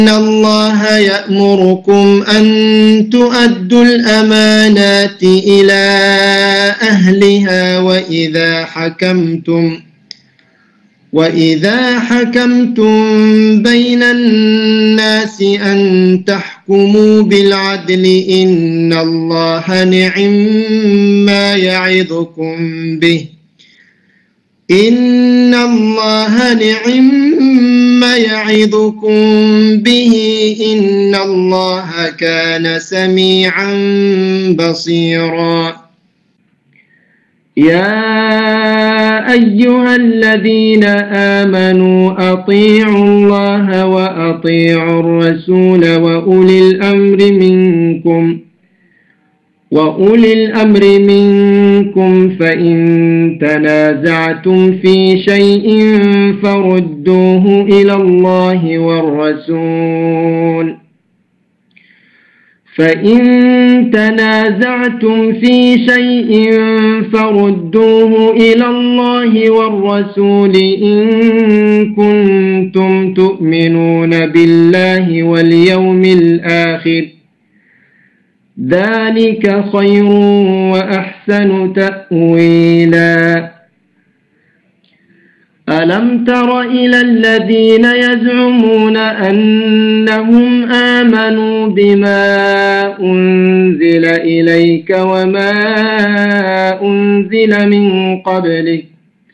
إن الله يأمركم أن تؤدوا الأمانات إلى أهلها وإذا حكمتم وإذا حكمتم بين الناس أن تحكموا بالعدل إن الله نعم ما يعظكم به إن الله نعم ما يعظكم به إن الله كان سميعا بصيرا يا أيها الذين آمنوا أطيعوا الله وأطيعوا الرسول وأولي الأمر منكم وأولي الأمر منكم فإن تنازعتم في شيء فردوه إلى الله والرسول فإن تنازعتم في شيء فردوه إلى الله والرسول إن كنتم تؤمنون بالله واليوم الآخر ذلك خير وأحسن تأويلا ألم تر إلى الذين يزعمون أنهم آمنوا بما أنزل إليك وما أنزل من قبلك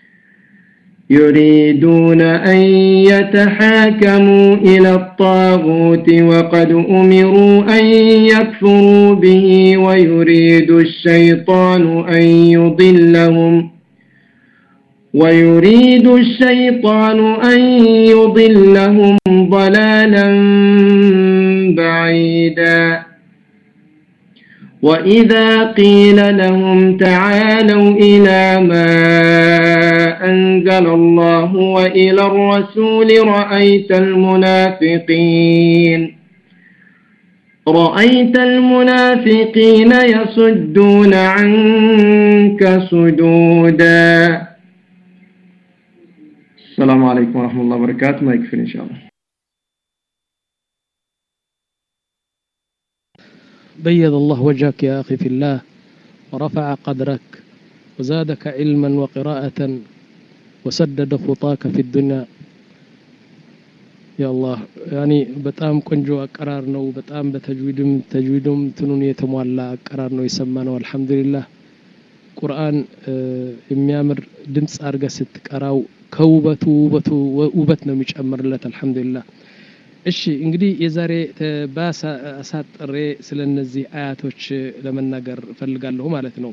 يريدون أن يتحاكموا إلى الطاغوت وقد أمروا أن يكفروا به ويريد الشيطان أن يضلهم ويريد الشيطان أن يضلهم ضلالا بعيدا وإذا قيل لهم تعالوا إلى ما أنزل الله وإلى الرسول رأيت المنافقين رأيت المنافقين يصدون عنك صدودا السلام عليكم ورحمة الله وبركاته ما يكفي إن شاء الله بيض الله وجهك يا أخي في الله ورفع قدرك وزادك علما وقراءة وسدد خطاك في الدنيا يا الله يعني በጣም ቆንጆ አቀራር ነው በጣም በተጅዊድም ተጅዊድም ትኑን የተሟላ አቀራር ነው የሰማ ነው አልহামዱሊላህ ቁርአን የሚያምር ድምፅ አድርገ ስትቀራው ከውበቱ ውበቱ ውበት ነው የሚጨምርለት አልহামዱሊላህ እሺ እንግዲህ የዛሬ አሳጥሬ ስለ እነዚህ አያቶች ለመናገር እፈልጋለሁ ማለት ነው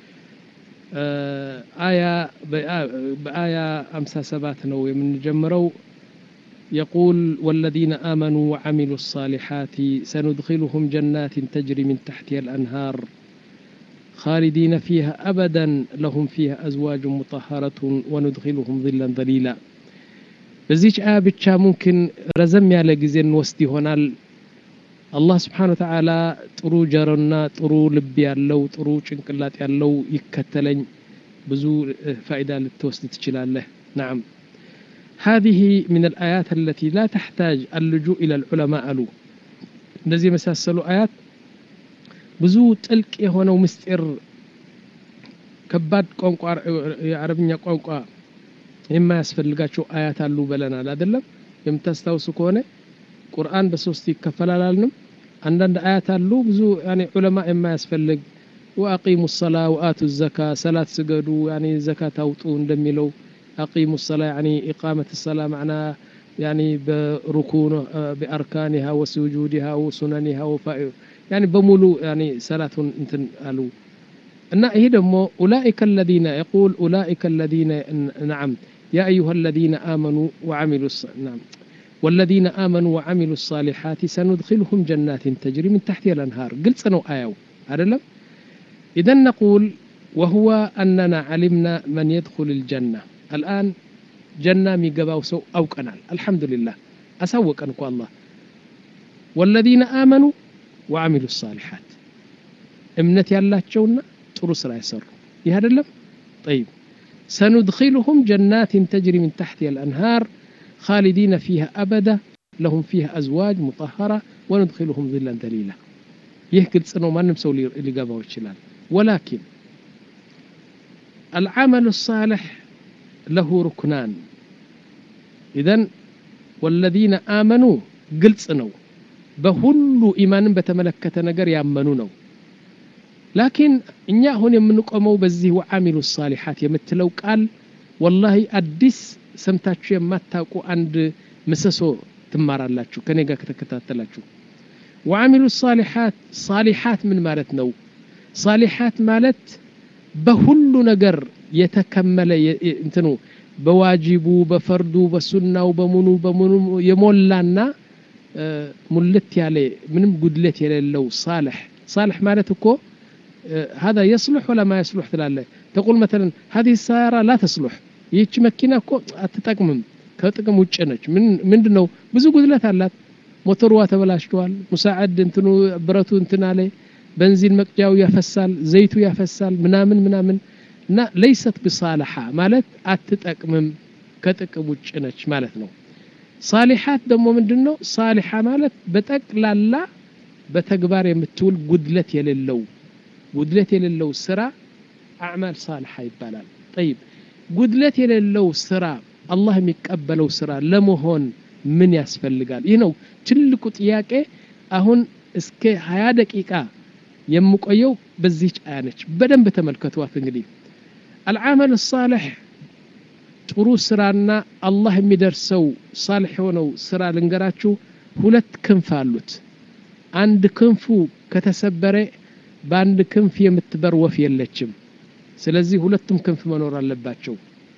አያ በአያ 57 ነው የምንጀምረው يقول والذين آمنوا وعملوا الصالحات سندخلهم جنات تجري من تحتها الأنهار خالدين فيها أبدا لهم فيها أزواج مطهرة وندخلهم ظلا ظليلا በዚች አያ ብቻ ሙምኪን ረዘም ያለ ጊዜ እንወስድ ይሆናል አላህ ስብሓን ወተዓላ ጥሩ ጀሮና ጥሩ ልብ ያለው ጥሩ ጭንቅላት ያለው ይከተለኝ ብዙ ፋይዳ ልትወስድ ትችላለህ ናም هذه من الآيات التي لا تحتاج اللجوء إلى العلماء ألو እንደዚህ የመሳሰሉ አያት ብዙ ጥልቅ የሆነው ምስጢር ከባድ ቋንቋ የአረብኛ ቋንቋ የማያስፈልጋቸው አያት አሉ ብለናል አይደለም የምታስታውሱ ከሆነ ቁርአን በሶስት ይከፈላል አልንም አንዳንድ አያት አሉ ብዙ ያኔ ዑለማ የማያስፈልግ ወአቂሙ ሰላ ወአቱ ዘካ ሰላት ስገዱ ያኔ ዘካት አውጡ እንደሚለው አቂሙ ሰላ ያኔ ኢቃመት ሰላ ማዕና ያኔ በሩኩን በአርካኒሃ ወስጁዲሃ ወሱነኒሃ ወፋ ያኔ በሙሉ ያኔ ሰላቱን እንትን አሉ እና ይሄ ደግሞ ኡላኢከ الذين يقول أولئك الذين نعم يا أيها الذين آمنوا وعملوا نعم والذين آمنوا وعملوا الصالحات سندخلهم جنات تجري من تحتها الأنهار قلت سنو آيو أعلم إذا نقول وهو أننا علمنا من يدخل الجنة الآن جنة ميقباو سو أو كنال الحمد لله أسوق أنكو الله والذين آمنوا وعملوا الصالحات እምነት ያላቸውና ጥሩ ስራ የሰሩ ይህ አይደለም طيب سندخلهم جنات تجري من تحتها الأنهار خالدين فيها أبدا ለሁም ፊህ አዝዋጅ ሙጠሀራ ወኑድኪሉሁም ዚላን ደሊላ ይህ ግልጽ ነው ማንም ሰው ሊገባው ይችላል ወላኪን አልዓመሉ ሳልሕ ለሁ ሩክናን ኢዘን ወለዚነ አመኑ ግልጽ ነው በሁሉ ኢማንን በተመለከተ ነገር ያመኑ ነው ላኪን እኛ አሁን የምንቆመው በዚህ ወዓሚሉ ሳሊሓት የምትለው ቃል ወላሂ አዲስ ሰምታችሁ የማታውቁ አንድ ምሰሶ ትማራላችሁ ከኔ ጋር ከተከታተላችሁ ወዓሚሉ ሳሊሓት ሳሊሓት ምን ማለት ነው ሳሊሓት ማለት በሁሉ ነገር የተከመለ እንትኑ በዋጂቡ በፈርዱ በሱናው በሙኑ በሙኑ የሞላና ሙልት ያለ ምንም ጉድለት የሌለው ሳልሕ ሳልሕ ማለት እኮ هذا يصلح ولا ما يصلح ትላለ تقول مثلا هذه السيارة لا تصلح ይህች መኪና እኮ አትጠቅምም ከጥቅም ውጭ ነች ምንድን ነው ብዙ ጉድለት አላት ሞተርዋ ተበላሽተዋል ሙሳዕድ እንትኑ ብረቱ እንትና ላይ በንዚን መቅጃው ያፈሳል ዘይቱ ያፈሳል ምናምን ምናምን እና ለይሰት ብሳልሓ ማለት አትጠቅምም ከጥቅም ውጭ ነች ማለት ነው ሳሊሓት ደግሞ ምንድን ነው ሳሊሓ ማለት በጠቅላላ በተግባር የምትውል ጉድለት የሌለው ጉድለት የሌለው ስራ አዕማል ሳልሓ ይባላል ጠይብ ጉድለት የሌለው ስራ አላህ የሚቀበለው ስራ ለመሆን ምን ያስፈልጋል ይህ ነው ትልቁ ጥያቄ አሁን እስከ ሀያ ደቂቃ የምቆየው በዚህች አያ ነች በደንብ ተመልከቷት እንግዲህ አልዓመል ሳልሕ ጥሩ ስራና አላህ የሚደርሰው ሳልሕ የሆነው ስራ ልንገራችሁ ሁለት ክንፍ አሉት አንድ ክንፉ ከተሰበረ በአንድ ክንፍ የምትበር ወፍ የለችም ስለዚህ ሁለቱም ክንፍ መኖር አለባቸው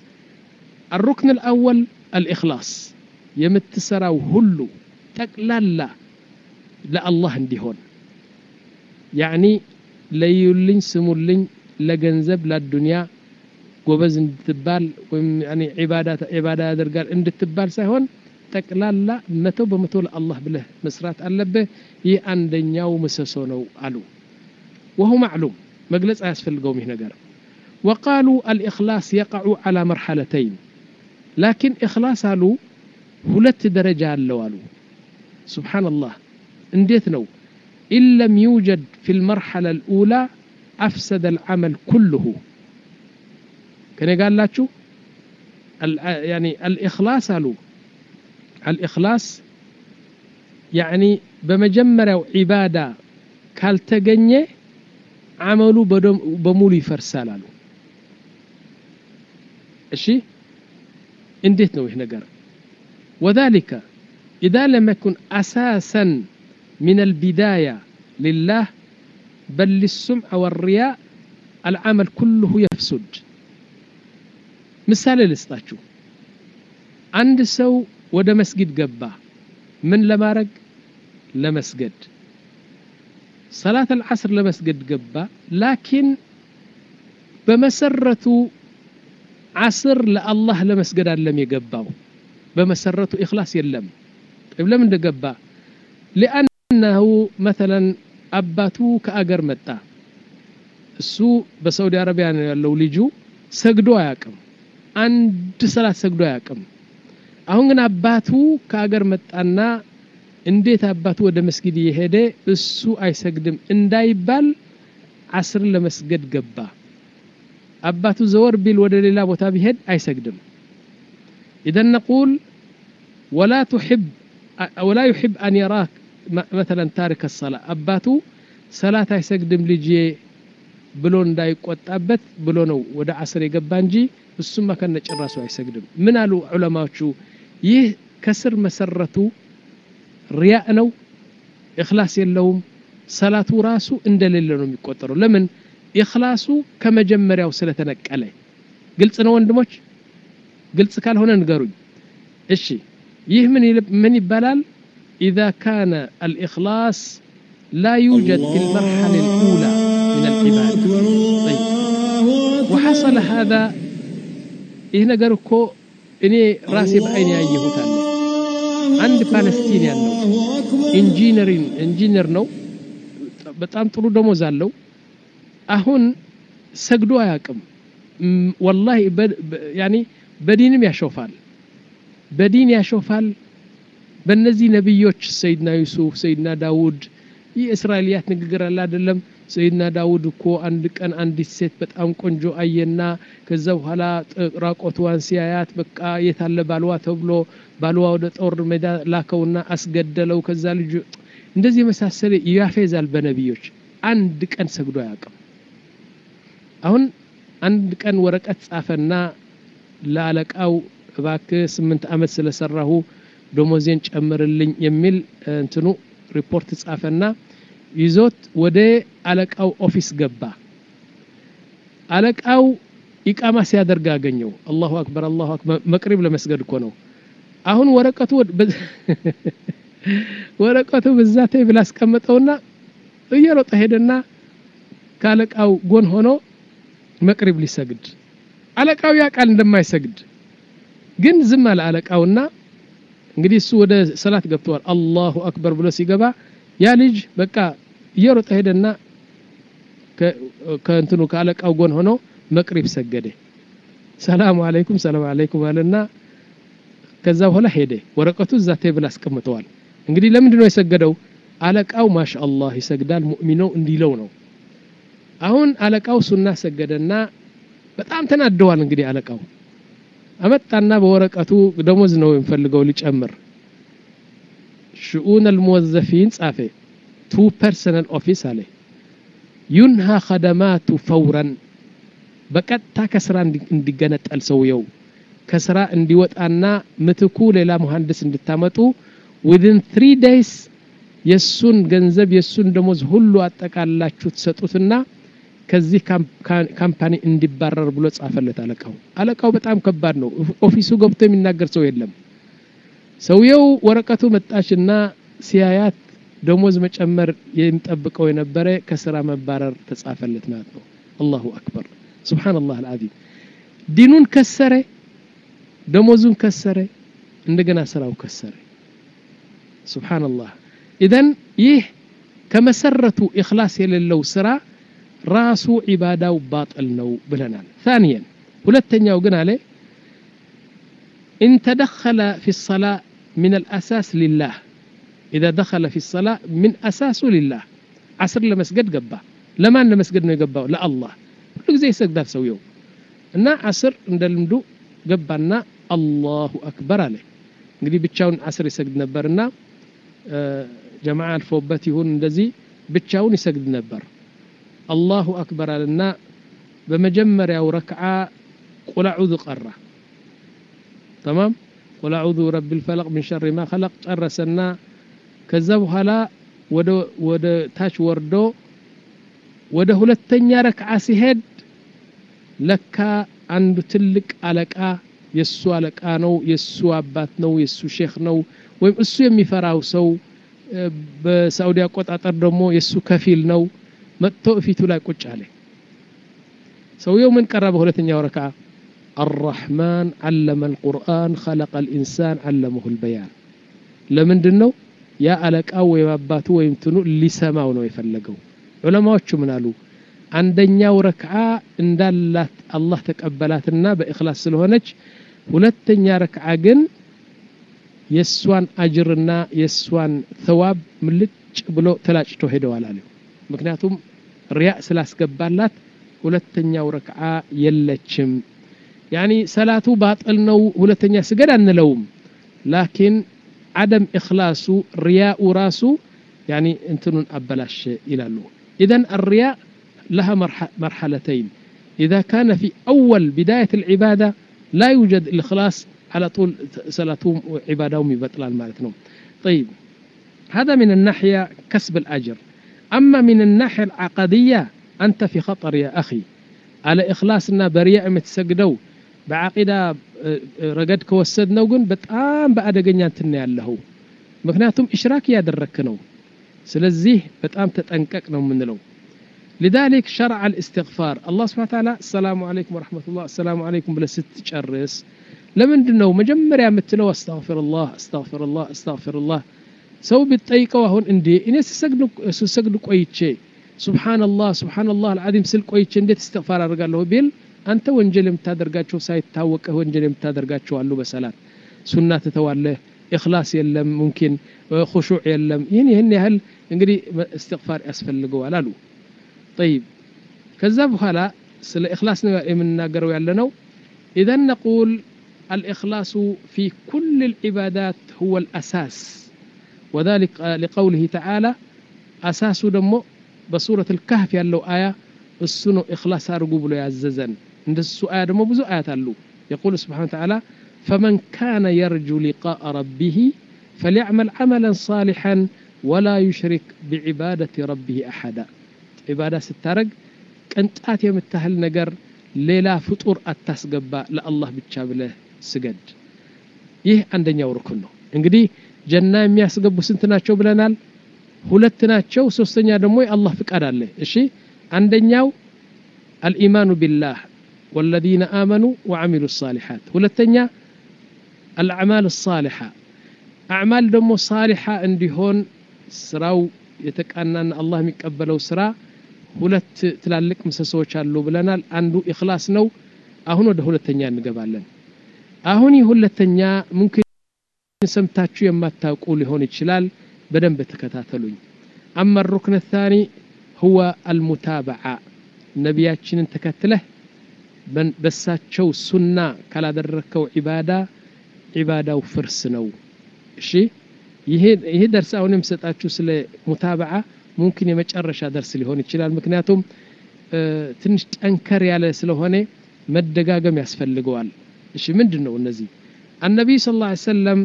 الركن الأول الإخلاص የምትሰራው ሁሉ ጠቅላላ ለአላህ እንዲሆን ያዕኒ ለዩልኝ ስሙልኝ ለገንዘብ ለዱንያ ጎበዝ እንድትባል ወይም ዒባዳ ያደርጋል እንድትባል ሳይሆን ጠቅላላ መቶ በመቶ ለአላህ ብለህ መስራት አለብህ ይህ አንደኛው ምሰሶ ነው አሉ وهو معلوم مجلس أسفل قومه نجار وقالوا الإخلاص يقع على مرحلتين لكن إخلاص قالوا هلت درجة اللوالو سبحان الله انديت نو إن لم يوجد في المرحلة الأولى أفسد العمل كله كان قال لا شو يعني الإخلاص قالوا الإخلاص يعني بمجمرة عبادة ካልተገኘ አመሉ በሙሉ ይፈርሳል አሉ እሺ እንዴት ነው ይህ ነገር وذلك إذا لم يكن أساسا من البداية لله بل للسمع والرياء العمل كله يفسد مثال لسطاتشو عند سو ወደ መስጊድ ገባ ምን ለማድረግ ለመስገድ ሰላት አልዓስር ለመስገድ ገባ ላኪን በመሰረቱ ዓስር ለአላህ ለመስገድ አለም የገባው በመሰረቱ ኢኽላስ የለም طيب ለምን እንደገባ ሊአነሁ መተለን አባቱ ከአገር መጣ እሱ በሳውዲ አረቢያ ነው ያለው ልጁ ሰግዶ አያቅም አንድ ሰላት ሰግዶ አያቅም አሁን ግን አባቱ ከአገር መጣና እንዴት አባቱ ወደ መስጊድ እየሄደ እሱ አይሰግድም እንዳይባል አስርን ለመስገድ ገባ አባቱ ዘወር ቢል ወደ ሌላ ቦታ ቢሄድ አይሰግድም ኢዘን ነቁል ወላ ትሕብ ወላ ዩሕብ አን የራክ መተለን ታሪክ ሰላ አባቱ ሰላት አይሰግድም ልጄ ብሎ እንዳይቆጣበት ብሎ ነው ወደ አስር የገባ እንጂ እሱማ ከነ ጭራሱ አይሰግድም ምን አሉ ዑለማዎቹ ይህ ከስር መሰረቱ ሪያእ ነው እክላስ የለውም ሰላቱ ራሱ እንደሌለ ነው የሚቆጠረው ለምን ኢኽላሱ ከመጀመሪያው ስለተነቀለ ግልጽ ነው ወንድሞች ግልጽ ካልሆነ ንገሩኝ እሺ ይህ ምን ይባላል إذا كان الإخلاص لا يوجد في المرحلة الأولى من العبادة طيب وحصل هذا ይህ ነገር እኮ እኔ ራሴ በአይን ያየሁት አለ አንድ ፓለስቲንያን ነው ኢንጂነሪን ኢንጂነር ነው በጣም ጥሩ ደሞዝ አለው አሁን ሰግዶ አያቅም ወላሂ ያኒ በዲንም ያሾፋል በዲን ያሾፋል በእነዚህ ነቢዮች ሰይድና ዩሱፍ ሰይድና ዳውድ ይህ እስራኤልያት ንግግር አለ አይደለም ሰይድና ዳውድ እኮ አንድ ቀን አንዲት ሴት በጣም ቆንጆ አየና ከዛ በኋላ ራቆትዋን ሲያያት በቃ የታለ ባልዋ ተብሎ ባልዋ ወደ ጦር ሜዳ ላከውና አስገደለው ከዛ ልጁ እንደዚህ የመሳሰለ ያፌዛል በነቢዮች አንድ ቀን ሰግዶ አያውቅም አሁን አንድ ቀን ወረቀት ጻፈና ለአለቃው እባክህ ስምንት ዓመት ስለሰራሁ ደሞዜን ጨምርልኝ የሚል እንትኑ ሪፖርት ጻፈና ይዞት ወደ አለቃው ኦፊስ ገባ አለቃው ኢቃማ ሲያደርግ አገኘው አላሁ አክበር አላሁ አክበር መቅሪብ ለመስገድ እኮ ነው አሁን ወረቀቱ ወረቀቱ በዛ ቴብል አስቀመጠውና እየሮጠ ሄደና ከአለቃው ጎን ሆኖ መቅሪብ ሊሰግድ አለቃው ያ ቃል እንደማይሰግድ ግን ዝም አለ አለቃውና እንግዲህ እሱ ወደ ሰላት ገብተዋል አላሁ አክበር ብሎ ሲገባ ያ ልጅ በቃ እየሮጠ ሄደና ከእንትኑ ከአለቃው ጎን ሆኖ መቅሪብ ሰገደ ሰላሙ አለይኩም ሰላም አለይኩም አለና ከዛ በኋላ ሄደ ወረቀቱ እዛ ቴብል አስቀምጠዋል እንግዲህ ለምንድን ነው የሰገደው አለቃው ማሻአላህ ይሰግዳል ሙእሚነው እንዲለው ነው አሁን አለቃው ሱና ሰገደና በጣም ተናደዋል እንግዲህ አለቃው አመጣና በወረቀቱ ደሞዝ ነው የሚፈልገው ሊጨምር ሽኡን አልሙወዘፊን ጻፈ ቱ ፐርሰናል ኦፊስ አለ ዩንሃ ኸደማቱ ፈውረን በቀጥታ ከስራ እንዲገነጠል ሰውየው ከስራ እንዲወጣና ምትኩ ሌላ መሐንዲስ እንድታመጡ ዊዝን ትሪ ዴይስ የእሱን ገንዘብ የእሱን ደሞዝ ሁሉ አጠቃላችሁ ትሰጡትና ከዚህ ካምፓኒ እንዲባረር ብሎ ጻፈለት አለቃው አለቃው በጣም ከባድ ነው ኦፊሱ ገብቶ የሚናገር ሰው የለም ሰውየው ወረቀቱ መጣችና ሲያያት ደሞዝ መጨመር የሚጠብቀው የነበረ ከስራ መባረር ተጻፈለት ማለት ነው አላሁ አክበር ስብሓንላህ አልዓዚም ዲኑን ከሰረ ደሞዙን ከሰረ እንደገና ስራው ከሰረ ስብሓንላህ ኢዘን ይህ ከመሰረቱ ኢኽላስ የሌለው ስራ ራሱ ዒባዳው ባጥል ነው ብለናል ثانيا ሁለተኛው ግን አለ إن تدخل في الصلاة من الأساس لله إذا دخل في الصلاة من أساسه لله عصر لمسجد قبا لما أن مسجد نقبا لا الله كل زي سجدات سويو እና አስር እንደልምዱ ገባና አላሁ አክበር አለ እንግዲህ ብቻውን አስር ይሰግድ ነበርና ጀማዓ አልፎበት ይሁን እንደዚህ ብቻውን ይሰግድ ነበር አላሁ አክበር አለና በመጀመሪያው ረክዓ ቁል አዑዙ ቀራ ተማም ቁል አዑዙ ረቢ ልፈለቅ ምን ሸሪ ማ ኸለቅ ጨረሰና ከዛ በኋላ ወደ ታች ወርዶ ወደ ሁለተኛ ረክዓ ሲሄድ ለካ አንዱ ትልቅ አለቃ የእሱ አለቃ ነው የእሱ አባት ነው የእሱ ሼክ ነው ወይም እሱ የሚፈራው ሰው በሳዑዲ አቆጣጠር ደግሞ የእሱ ከፊል ነው መጥቶ እፊቱ ላይ ቁጭ አለ ሰውየው ምን ቀራ በሁለተኛው ረክዓ አራሕማን ዓለመ አልቁርአን ኸለቀ ልኢንሳን ዓለመሁ ልበያን ለምንድን ነው ያ አለቃው ወይም አባቱ ወይም ትኑ ሊሰማው ነው የፈለገው ዑለማዎቹ ምን አሉ አንደኛው ረክዓ እንዳላት አላህ ተቀበላትና በእክላስ ስለሆነች ሁለተኛ ረክዓ ግን የእሷን አጅርና የእሷን ተዋብ ምልጭ ብሎ ተላጭቶ ሄደዋል አለ ምክንያቱም ሪያ ስላስገባላት ሁለተኛው ረክዓ የለችም ያኒ ሰላቱ ባጥል ነው ሁለተኛ ስገድ አንለውም ላኪን አደም እክላሱ ሪያኡ ራሱ ያኒ እንትኑን አበላሸ ይላሉ ኢዘን الرياء لها مرحلتين إذا كان في أول بداية العبادة لا يوجد الإخلاص على طول صلاتهم وعبادهم يبطلان مالتهم طيب هذا من الناحية كسب الأجر أما من الناحية العقدية أنت في خطر يا أخي على إخلاصنا برياء متسجدوا بعقيدة رقد كوسدنا وقن بتقام بأدقنيا انتنا ያለሁ ምክንያቱም إشراك ያደረክ ነው ስለዚህ በጣም ተጠንቀቅ ነው የምንለው لذلك شرع الاستغفار الله سبحانه وتعالى السلام عليكم ورحمة الله السلام عليكم بلا ست ጨርስ ለምንድን ነው መጀመሪያ የምትለው አስተግፊሩላህ አስተግፊሩላህ አስተግፊሩላህ ሰው ቢጠይቀው አሁን እንዴ እኔ ስሰግድ ቆይቼ ሱብሓነላህ ሱብሓነላህ አልዓዚም ስል ቆይቼ እንዴት እስትግፋር አድርጋለሁ ቢል አንተ ወንጀል የምታደርጋቸው ሳይታወቅህ ወንጀል የምታደርጋቸው አሉ በሰላት ሱና ትተዋለህ ኢኽላስ የለም ሙምኪን ኹሹዕ የለም ይህን ይህን ያህል እንግዲህ እስትግፋር ያስፈልገዋል አሉ ጠይብ ከዛ በኋላ ስለ ኢኽላስ ነው የምንናገረው ያለ ነው ኢዘን ነቁል الإخلاص في كل العبادات هو الأساس وذلك لقوله تعالى أساس دمو بسورة الكهف يالله آية السنو إخلاص أرقوب له يعززن عند السؤال دمو بزو آيات اللو يقول سبحانه وتعالى فمن كان يرجو لقاء ربه فليعمل عملا صالحا ولا يشرك بعبادة ربه أحدا عبادة ستارق كنتات يمتهل نقر ሌላ ፍጡር አታስገባ ለአላህ ብቻ ብለህ ስገድ ይህ አንደኛው ርኩን ነው እንግዲህ ጀና የሚያስገቡ ስንት ናቸው ብለናል ሁለት ናቸው ሶስተኛ ደግሞ የአላህ ፍቃድ አለ እሺ አንደኛው አልኢማኑ ቢላህ والذين آمنوا وعملوا الصالحات ሁለተኛ الأعمال الصالحة أعمال ደግሞ صالحة እንዲሆን ስራው የተቃናና አላህ የሚቀበለው ስራ ሁለት ትላልቅ ምሰሶዎች አሉ ብለናል አንዱ ኢኽላስ ነው አሁን ወደ ሁለተኛ እንገባለን አሁን ይህ ሁለተኛ ሙምኪን ሰምታችሁ የማታውቁ ሊሆን ይችላል በደንብ ተከታተሉኝ አማ ሩክን ታኒ ሁወ አልሙታበዓ ነቢያችንን ተከትለህ በሳቸው ሱና ካላደረግከው ዒባዳ ዒባዳው ፍርስ ነው እሺ ይሄ ደርስ አሁን የምሰጣችሁ ስለ ሙታበዓ ሙምኪን የመጨረሻ ደርስ ሊሆን ይችላል ምክንያቱም ትንሽ ጠንከር ያለ ስለሆነ መደጋገም ያስፈልገዋል እሺ ምንድን ነው እነዚህ አነቢይ ስ ላ ሰለም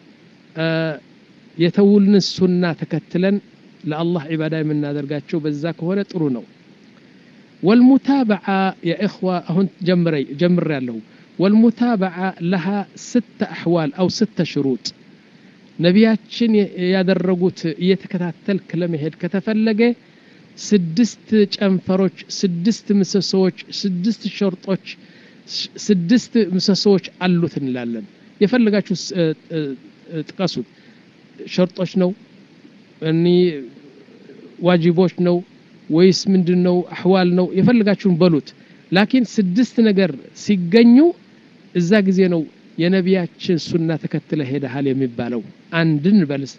የተውልን ሱና ተከትለን ለአላህ ዒባዳ የምናደርጋቸው በዛ ከሆነ ጥሩ ነው ወልሙታበዓ የእኽዋ አሁን ጀምር ያለሁ ወልሙታበዓ ለሃ ስተ አሕዋል አው ስተ ሽሩጥ ነቢያችን ያደረጉት እየተከታተልክ ለመሄድ ከተፈለገ ስድስት ጨንፈሮች ስድስት ምሰሶዎች ስድስት ሸርጦች ስድስት ምሰሶዎች አሉት እንላለን የፈለጋችሁ ጥቀሱት ሸርጦች ነው እኒ ዋጅቦች ነው ወይስ ምንድን ነው አሕዋል ነው የፈለጋችሁን በሉት ላኪን ስድስት ነገር ሲገኙ እዛ ጊዜ ነው የነቢያችን ሱና ተከትለ ሄደሃል የሚባለው አንድን በል እስቲ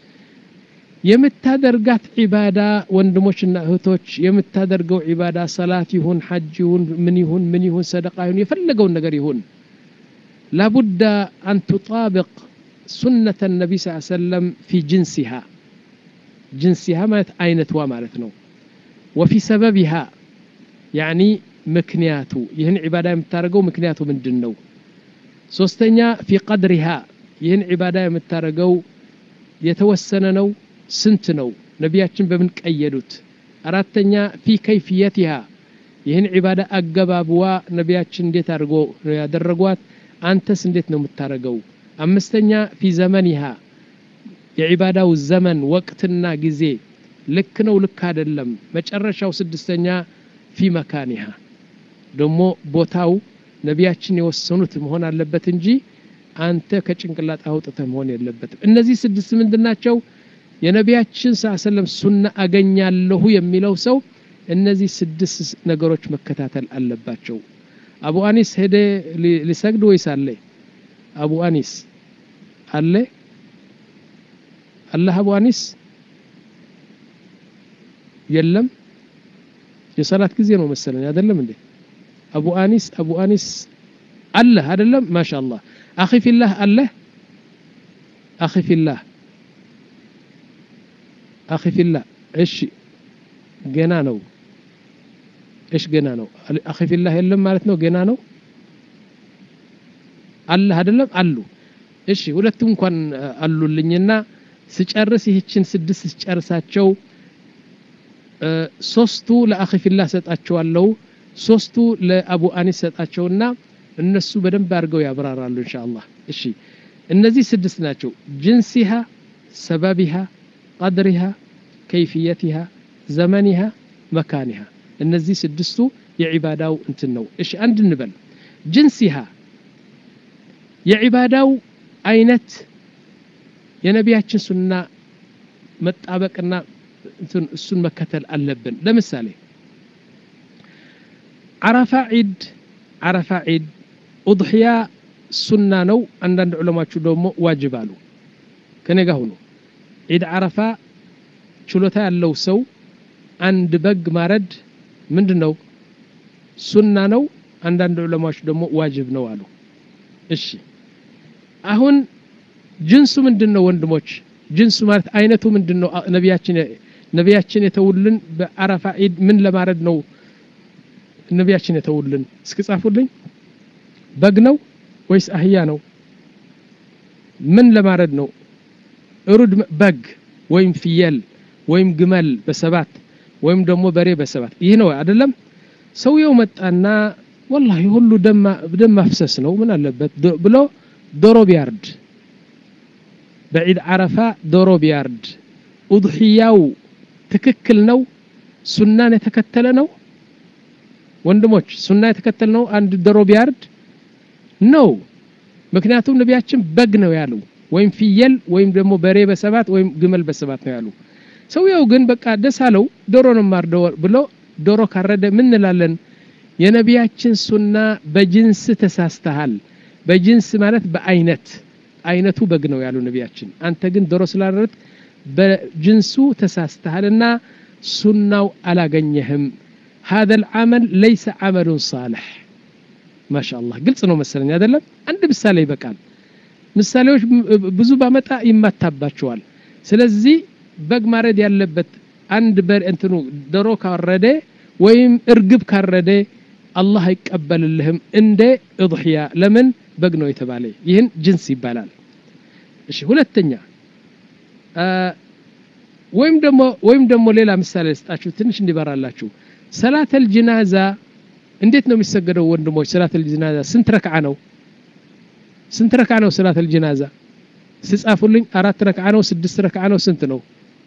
የምታደርጋት ዒባዳ ወንድሞችና እህቶች የምታደርገው ዒባዳ ሰላት ይሁን ሐጅ ይሁን ምን ይሁን ምን ይሁን ሰደቃ ይሁን የፈለገውን ነገር ይሁን ላቡዳ አን ቱጣብቅ ሱነተ ነቢ ስ ሰለም ፊ ጅንሲሃ ጅንሲሃ ማለት አይነትዋ ማለት ነው ወፊ ሰበቢሃ ያኒ ምክንያቱ ይህን ዒባዳ የምታደርገው ምክንያቱ ምንድን ነው ሶስተኛ ፊ ቀድሪሃ ይህን ዒባዳ የምታደርገው የተወሰነ ነው ስንት ነው ነቢያችን በምን ቀየዱት አራተኛ ፊ ከይፍየትሃ ይህን ዒባዳ አገባብዋ ነቢያችን እንዴት አድርጎ ነው ያደረጓት አንተስ እንዴት ነው የምታደርገው አምስተኛ ፊ ዘመኒሃ የዒባዳው ዘመን ወቅትና ጊዜ ልክ ነው ልክ አይደለም መጨረሻው ስድስተኛ ፊ መካኒሃ ደግሞ ቦታው ነቢያችን የወሰኑት መሆን አለበት እንጂ አንተ ከጭንቅላት አውጥተህ መሆን የለበትም እነዚህ ስድስት ምንድን ናቸው የነቢያችን ስ ሰለም ሱና አገኛለሁ የሚለው ሰው እነዚህ ስድስት ነገሮች መከታተል አለባቸው አቡ አኒስ ሄደ ሊሰግድ ወይስ አለ አቡ አኒስ አለ አላህ አቡ አኒስ የለም የሰላት ጊዜ ነው መሰለኝ አይደለም እንዴ አቡ አኒስ አቡ አኒስ አለ አይደለም ማሻአላህ አኺ ፊላህ አለ አኺ ፊላህ አኺ ፊላህ እሺ ገና ነው እሺ ገና ነው አኺ ፊላህ የለም ማለት ነው ገና ነው አለ አይደለም አሉ እሺ ሁለቱም እንኳን አሉልኝና ስጨርስ ይህችን ስድስት ስጨርሳቸው ሶስቱ ለአኺ ፊላህ ሰጣቸዋለሁ ሶስቱ ለአቡ አኒስ ሰጣቸውና እነሱ በደንብ አድርገው ያብራራሉ ኢንሻአላህ እሺ እነዚህ ስድስት ናቸው ጅንሲሃ ሰበቢሃ ቀድሪሃ ከይፍየትሃ ዘመኒሃ መካኒሃ እነዚህ ስድስቱ የዒባዳው እንትን ነው እሺ አንድ እንበል ጅንሲሃ የዒባዳው አይነት የነቢያችን ሱና መጣበቅና እሱን መከተል አለብን ለምሳሌ ዓረፋ ዒድ ዓረፋ ዒድ ኡድሕያ ሱና ነው አንዳንድ ዑለማችሁ ደግሞ ዋጅብ አሉ ከኔ ጋር ሁኑ ዒድ ዓረፋ ችሎታ ያለው ሰው አንድ በግ ማረድ ምንድን ነው ሱና ነው አንዳንድ ዑለማዎች ደግሞ ዋጅብ ነው አሉ እሺ አሁን ጅንሱ ምንድን ነው ወንድሞች ጅንሱ ማለት አይነቱ ምንድን ነው ነቢያችን ነቢያችን የተውልን በአረፋ ዒድ ምን ለማረድ ነው ነቢያችን የተውልን እስኪ ጻፉልኝ በግ ነው ወይስ አህያ ነው ምን ለማረድ ነው እሩድ በግ ወይም ፍየል ወይም ግመል በሰባት ወይም ደግሞ በሬ በሰባት ይህ ነው አይደለም ሰውየው መጣና ወላሂ ሁሉ ደም ማፍሰስ ነው ምን አለበት ብሎ ዶሮ ቢያርድ በዒድ ዓረፋ ዶሮ ቢያርድ ኡድሕያው ትክክል ነው ሱናን የተከተለ ነው ወንድሞች ሱና የተከተለ ነው አንድ ዶሮ ቢያርድ ነው ምክንያቱም ነቢያችን በግ ነው ያሉ ወይም ፍየል ወይም ደግሞ በሬ በሰባት ወይም ግመል በሰባት ነው ያሉ ሰውየው ግን በቃ ደስ አለው ዶሮ ነው ማርደው ብሎ ዶሮ ካረደ ምን እንላለን የነቢያችን ሱና በጅንስ ተሳስተሃል በጅንስ ማለት በአይነት አይነቱ በግ ነው ያሉ ነቢያችን አንተ ግን ዶሮ ስላረድ በጅንሱ ተሳስተሃልና ሱናው አላገኘህም هذا العمل ليس عمل صالح ما شاء الله ግልጽ ነው መሰለኝ አይደለም አንድ ምሳሌ ይበቃል ምሳሌዎች ብዙ ባመጣ ይማታባቸዋል ስለዚህ በግ ማረድ ያለበት አንድ በር እንትኑ ዶሮ ካረደ ወይም እርግብ ካረደ አላህ አይቀበልልህም እንደ እضሕያ ለምን በግ ነው የተባለ ይህን ጅንስ ይባላል እሺ ሁለተኛ ወይም ደግሞ ወይም ደግሞ ሌላ ምሳሌ ልስጣችሁ ትንሽ እንዲበራላችሁ ሰላተል ጅናዛ እንዴት ነው የሚሰገደው ወንድሞች ሰላተል ጅናዛ ስንት ረክዓ ነው ስንት ረክዓ ነው ሰላተል ጅናዛ ስጻፉልኝ አራት ረክዓ ነው ስድስት ረክዓ ነው ስንት ነው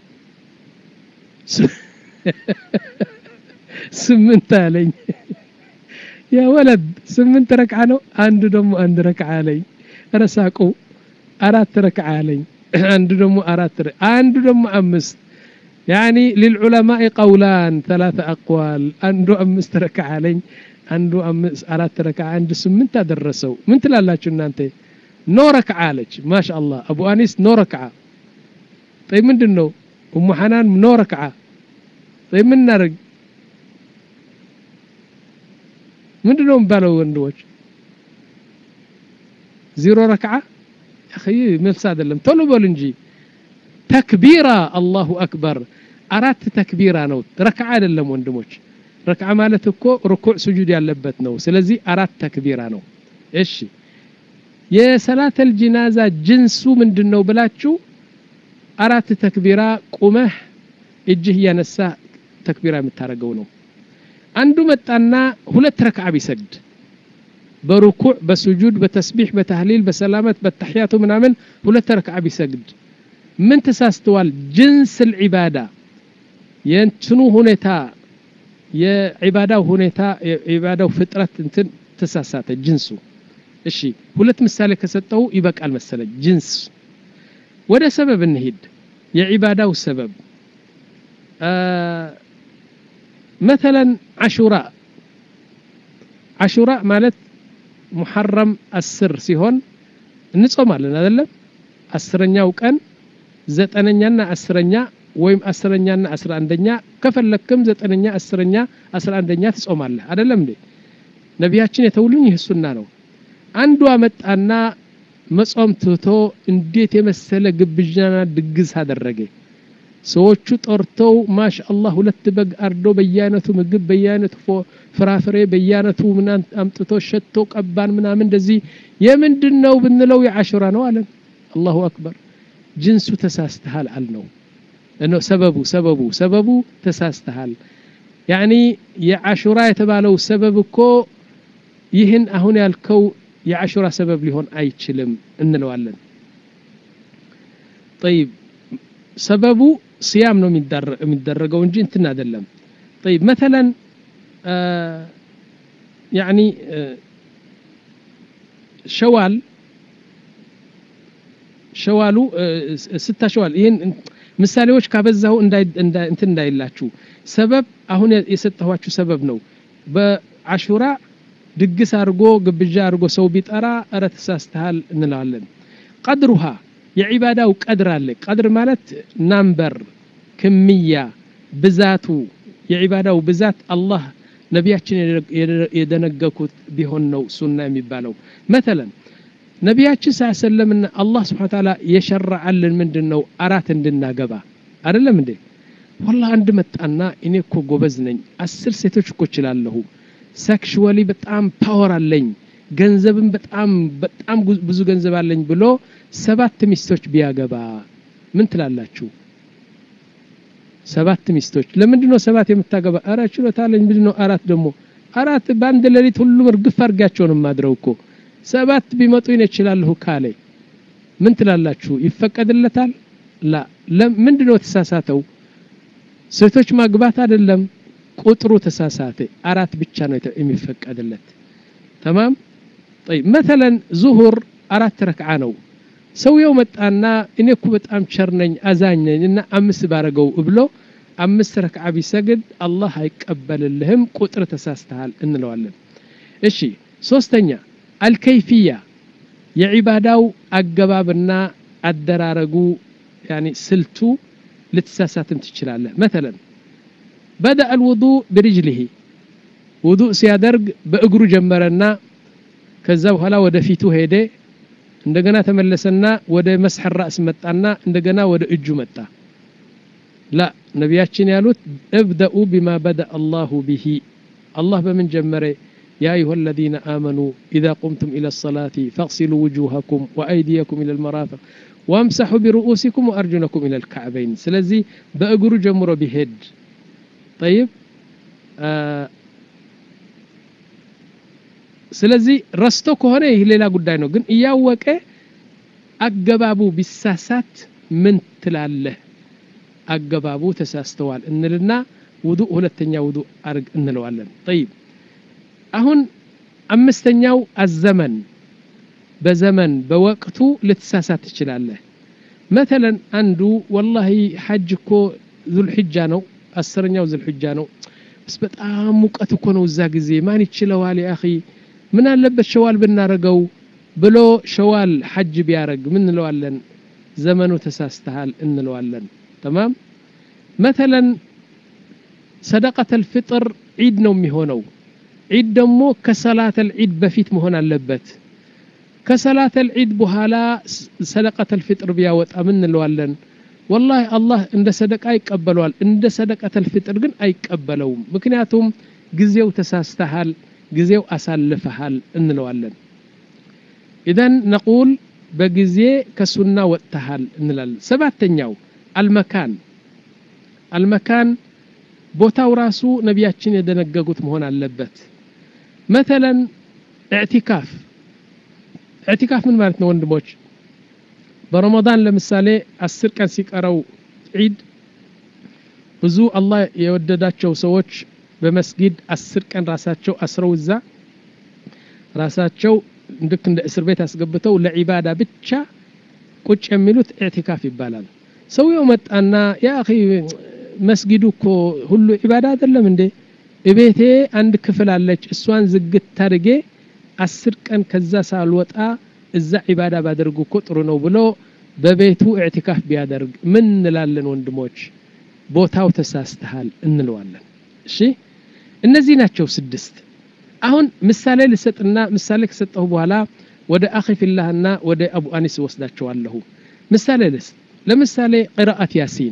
ስምንት አለኝ ያ ወለድ ስምንት ረክዓ ነው አንዱ ደግሞ አንድ ረክዓ አለኝ ረሳቁ አራት ረክዓ አለኝ አንዱ ደግሞ አራት አንዱ ደግሞ አምስት يعني للعلماء قولان ثلاثة أقوال عنده أمس ركعة علي عنده أمس أرات ركعة عنده سمنت درسوا من تلالاችሁ እናንተ ኖ ረክዓ አለች ما شاء الله أبو أنيس ኖ ረክዓ طيب ምንድን ነው ኡሙ ሐናን ኖ ረክዓ طيب ምን እናደርግ ምንድን ነው የሚባለው ወንድሞች ዜሮ ረክዓ አኺ መልስ አይደለም ቶሎ በሉ እንጂ ተክቢራ አላሁ አክበር አራት ተክቢራ ነው ረክዓ አይደለም ወንድሞች ረክዓ ማለት እኮ ርኩዕ ስጁድ ያለበት ነው ስለዚህ አራት ተክቢራ ነው እሺ የሰላተል ጂናዛ ጅንሱ ምንድን ነው ብላችሁ አራት ተክቢራ ቁመህ እጅህ እያነሳ ተክቢራ የምታደርገው ነው አንዱ መጣና ሁለት ረክዓ ቢሰግድ በሩኩዕ በስጁድ በተስቢሕ በተህሊል በሰላመት በተሕያቱ ምናምን ሁለት ረክዓ ቢሰግድ ምን ተሳስተዋል ጅንስ ልዒባዳ የእንትኑ ሁኔታ የዒባዳው ሁኔታ የዒባዳው ፍጥረት እንትን ተሳሳተ ጅንሱ እሺ ሁለት ምሳሌ ከሰጠው ይበቃል መሰለኝ ጅንስ ወደ ሰበብ እንሂድ የዒባዳው ሰበብ መተለን አሹራ አሹራ ማለት ሙሐረም አስር ሲሆን እንጾማለን አይደለም አስረኛው ቀን ዘጠነኛና አስረኛ ወይም አስረኛና አስራ አንደኛ ከፈለክም ዘጠነኛ አስረኛ አስራ አንደኛ ትጾማለህ አይደለም እንዴ ነቢያችን የተውልኝ ይህ ሱና ነው አንዱ አመጣና መጾም ትቶ እንዴት የመሰለ ግብዣና ድግስ አደረገ ሰዎቹ ጠርተው ማሻ አላህ ሁለት በግ አርዶ በየአይነቱ ምግብ በየአይነቱ ፍራፍሬ በየአይነቱ ምናምን አምጥቶ ሸቶ ቀባን ምናምን እንደዚህ የምንድን ነው ብንለው የአሹራ ነው አለን አላሁ አክበር ጅንሱ ተሳስተሃል አልነው ሰበቡ ሰበቡ ሰበቡ ተሳስተሃል ያኒ የአሹራ የተባለው ሰበብ እኮ ይህን አሁን ያልከው የአሹራ ሰበብ ሊሆን አይችልም እንለዋለን ጠይብ ሰበቡ ስያም ነው የሚደረገው እንጂ እንትን አይደለም ጠይብ መተለን ያኒ ሸዋል ሸዋሉ ስታ ሸዋል ይህን ምሳሌዎች ካበዛሁ እንትን እንዳይላችሁ ሰበብ አሁን የሰጠኋችሁ ሰበብ ነው በአሹራ ድግስ አድርጎ ግብዣ አድርጎ ሰው ቢጠራ እረ ተሳስተሃል እንለዋለን ቀድሩሃ የዒባዳው ቀድር አለ ቀድር ማለት ናምበር ክምያ ብዛቱ የዒባዳው ብዛት አላህ ነቢያችን የደነገኩት ቢሆን ነው ሱና የሚባለው መተለን ነቢያችን ስ ሰለምና አላህ ስብሓን ታላ የሸራዓልን ምንድን ነው አራት እንድናገባ አይደለም እንዴ ወላ አንድ መጣና እኔ እኮ ጎበዝ ነኝ አስር ሴቶች እኮ እችላለሁ ሴክሽዋሊ በጣም ፓወር አለኝ ገንዘብም በጣም በጣም ብዙ ገንዘብ አለኝ ብሎ ሰባት ሚስቶች ቢያገባ ምን ትላላችሁ ሰባት ሚስቶች ለምንድን ነው ሰባት የምታገባ አረ ችሎታ አለኝ ምንድን ነው አራት ደግሞ አራት በአንድ ሌሊት ሁሉም እርግፍ አድርጋቸው ነው ማድረው እኮ ሰባት ቢመጡ ይነ ይችላለሁ ካለ ምን ትላላችሁ ይፈቀድለታል ላ ምንድን ነው የተሳሳተው ሴቶች ማግባት አይደለም ቁጥሩ ተሳሳተ አራት ብቻ ነው የሚፈቀድለት ተማም طيب مثلا ዙሁር አራት ረክዓ ነው ሰውየው መጣና እኔ እኮ በጣም ቸር ነኝ አዛኝ ነኝ እና አምስት ባረገው ብሎ አምስት ረክዓ ቢሰግድ አላህ አይቀበልልህም ቁጥር ተሳስተሃል እንለዋለን እሺ ሶስተኛ አልከይፍያ የዒባዳው አገባብና አደራረጉ ያኒ ስልቱ ልትሳሳትም ትችላለህ መተለን በዳ አልውዱእ ብርጅልህ ውዱእ ሲያደርግ በእግሩ ጀመረና ከዛ በኋላ ወደ ፊቱ ሄደ እንደገና ተመለሰና ወደ መስሐ ራስ መጣና እንደገና ወደ እጁ መጣ ላ ነቢያችን ያሉት እብደኡ ቢማ በዳ አላሁ ብሂ አላህ በምን ጀመረ يا أيها الذين آمنوا إذا قمتم إلى الصلاة فاغسلوا وجوهكم وأيديكم إلى المرافق وامسحوا برؤوسكم وأرجلكم إلى الكعبين سلزي بأقروا جمروا بهد طيب آه ስለዚህ ረስቶ ከሆነ ይህ ሌላ ጉዳይ ነው ግን እያወቀ አገባቡ ቢሳሳት ምን ትላለህ አገባቡ ተሳስተዋል እንልና ውዱእ ሁለተኛ ውዱእ አርግ እንለዋለን ጠይብ አሁን አምስተኛው አዘመን በዘመን በወቅቱ ልትሳሳት ትችላለህ መተለን አንዱ ወላሂ ሐጅ እኮ ዙልሕጃ ነው አስረኛው ዙልሕጃ ነው በስ በጣም ሙቀት እኮ ነው እዛ ጊዜ ማን ይችለዋል ያ ምን አለበት ሸዋል ብናረገው ብሎ ሸዋል ሐጅ ቢያረግ ምን እንለዋለን ዘመኑ ተሳስተሃል እንለዋለን ተማም መተለን ሰደቀተ ልፍጥር ዒድ ነው የሚሆነው ዒድ ደግሞ ከሰላተ ልዒድ በፊት መሆን አለበት ከሰላተ ልዒድ በኋላ ሰደቀተ ልፍጥር ቢያወጣ ምን እንለዋለን ወላሂ አላህ እንደ ሰደቃ ይቀበለዋል እንደ ሰደቀተ ልፍጥር ግን አይቀበለውም ምክንያቱም ጊዜው ተሳስተሃል ጊዜው አሳልፈሃል እንለዋለን ኢዘን ነቁል በጊዜ ከሱና ወጥተሃል እንላለን ሰባተኛው አልመካን አልመካን ቦታው ራሱ ነቢያችን የደነገጉት መሆን አለበት መተለን እዕቲካፍ እዕቲካፍ ምን ማለት ነው ወንድሞች በረመዳን ለምሳሌ አስር ቀን ሲቀረው ዒድ ብዙ አላህ የወደዳቸው ሰዎች በመስጊድ አስር ቀን ራሳቸው አስረው እዛ ራሳቸው ልክ እንደ እስር ቤት አስገብተው ለዒባዳ ብቻ ቁጭ የሚሉት ኢዕቲካፍ ይባላል ሰውየው መጣና ያ አኺ መስጊዱ እኮ ሁሉ ዒባዳ አይደለም እንዴ እቤቴ አንድ ክፍል አለች እሷን ዝግት ታድርጌ አስር ቀን ከዛ ሳልወጣ እዛ ዒባዳ ባደርጉ እኮ ጥሩ ነው ብሎ በቤቱ ኢዕቲካፍ ቢያደርግ ምን እንላለን ወንድሞች ቦታው ተሳስተሃል እንለዋለን እሺ እነዚህ ናቸው ስድስት አሁን ምሳሌ ልሰጥና ምሳሌ ከሰጠሁ በኋላ ወደ አኺ ፊላህና ወደ አቡ አኒስ ወስዳቸዋለሁ ምሳሌ ልስ ለምሳሌ ቅራአት ያሲን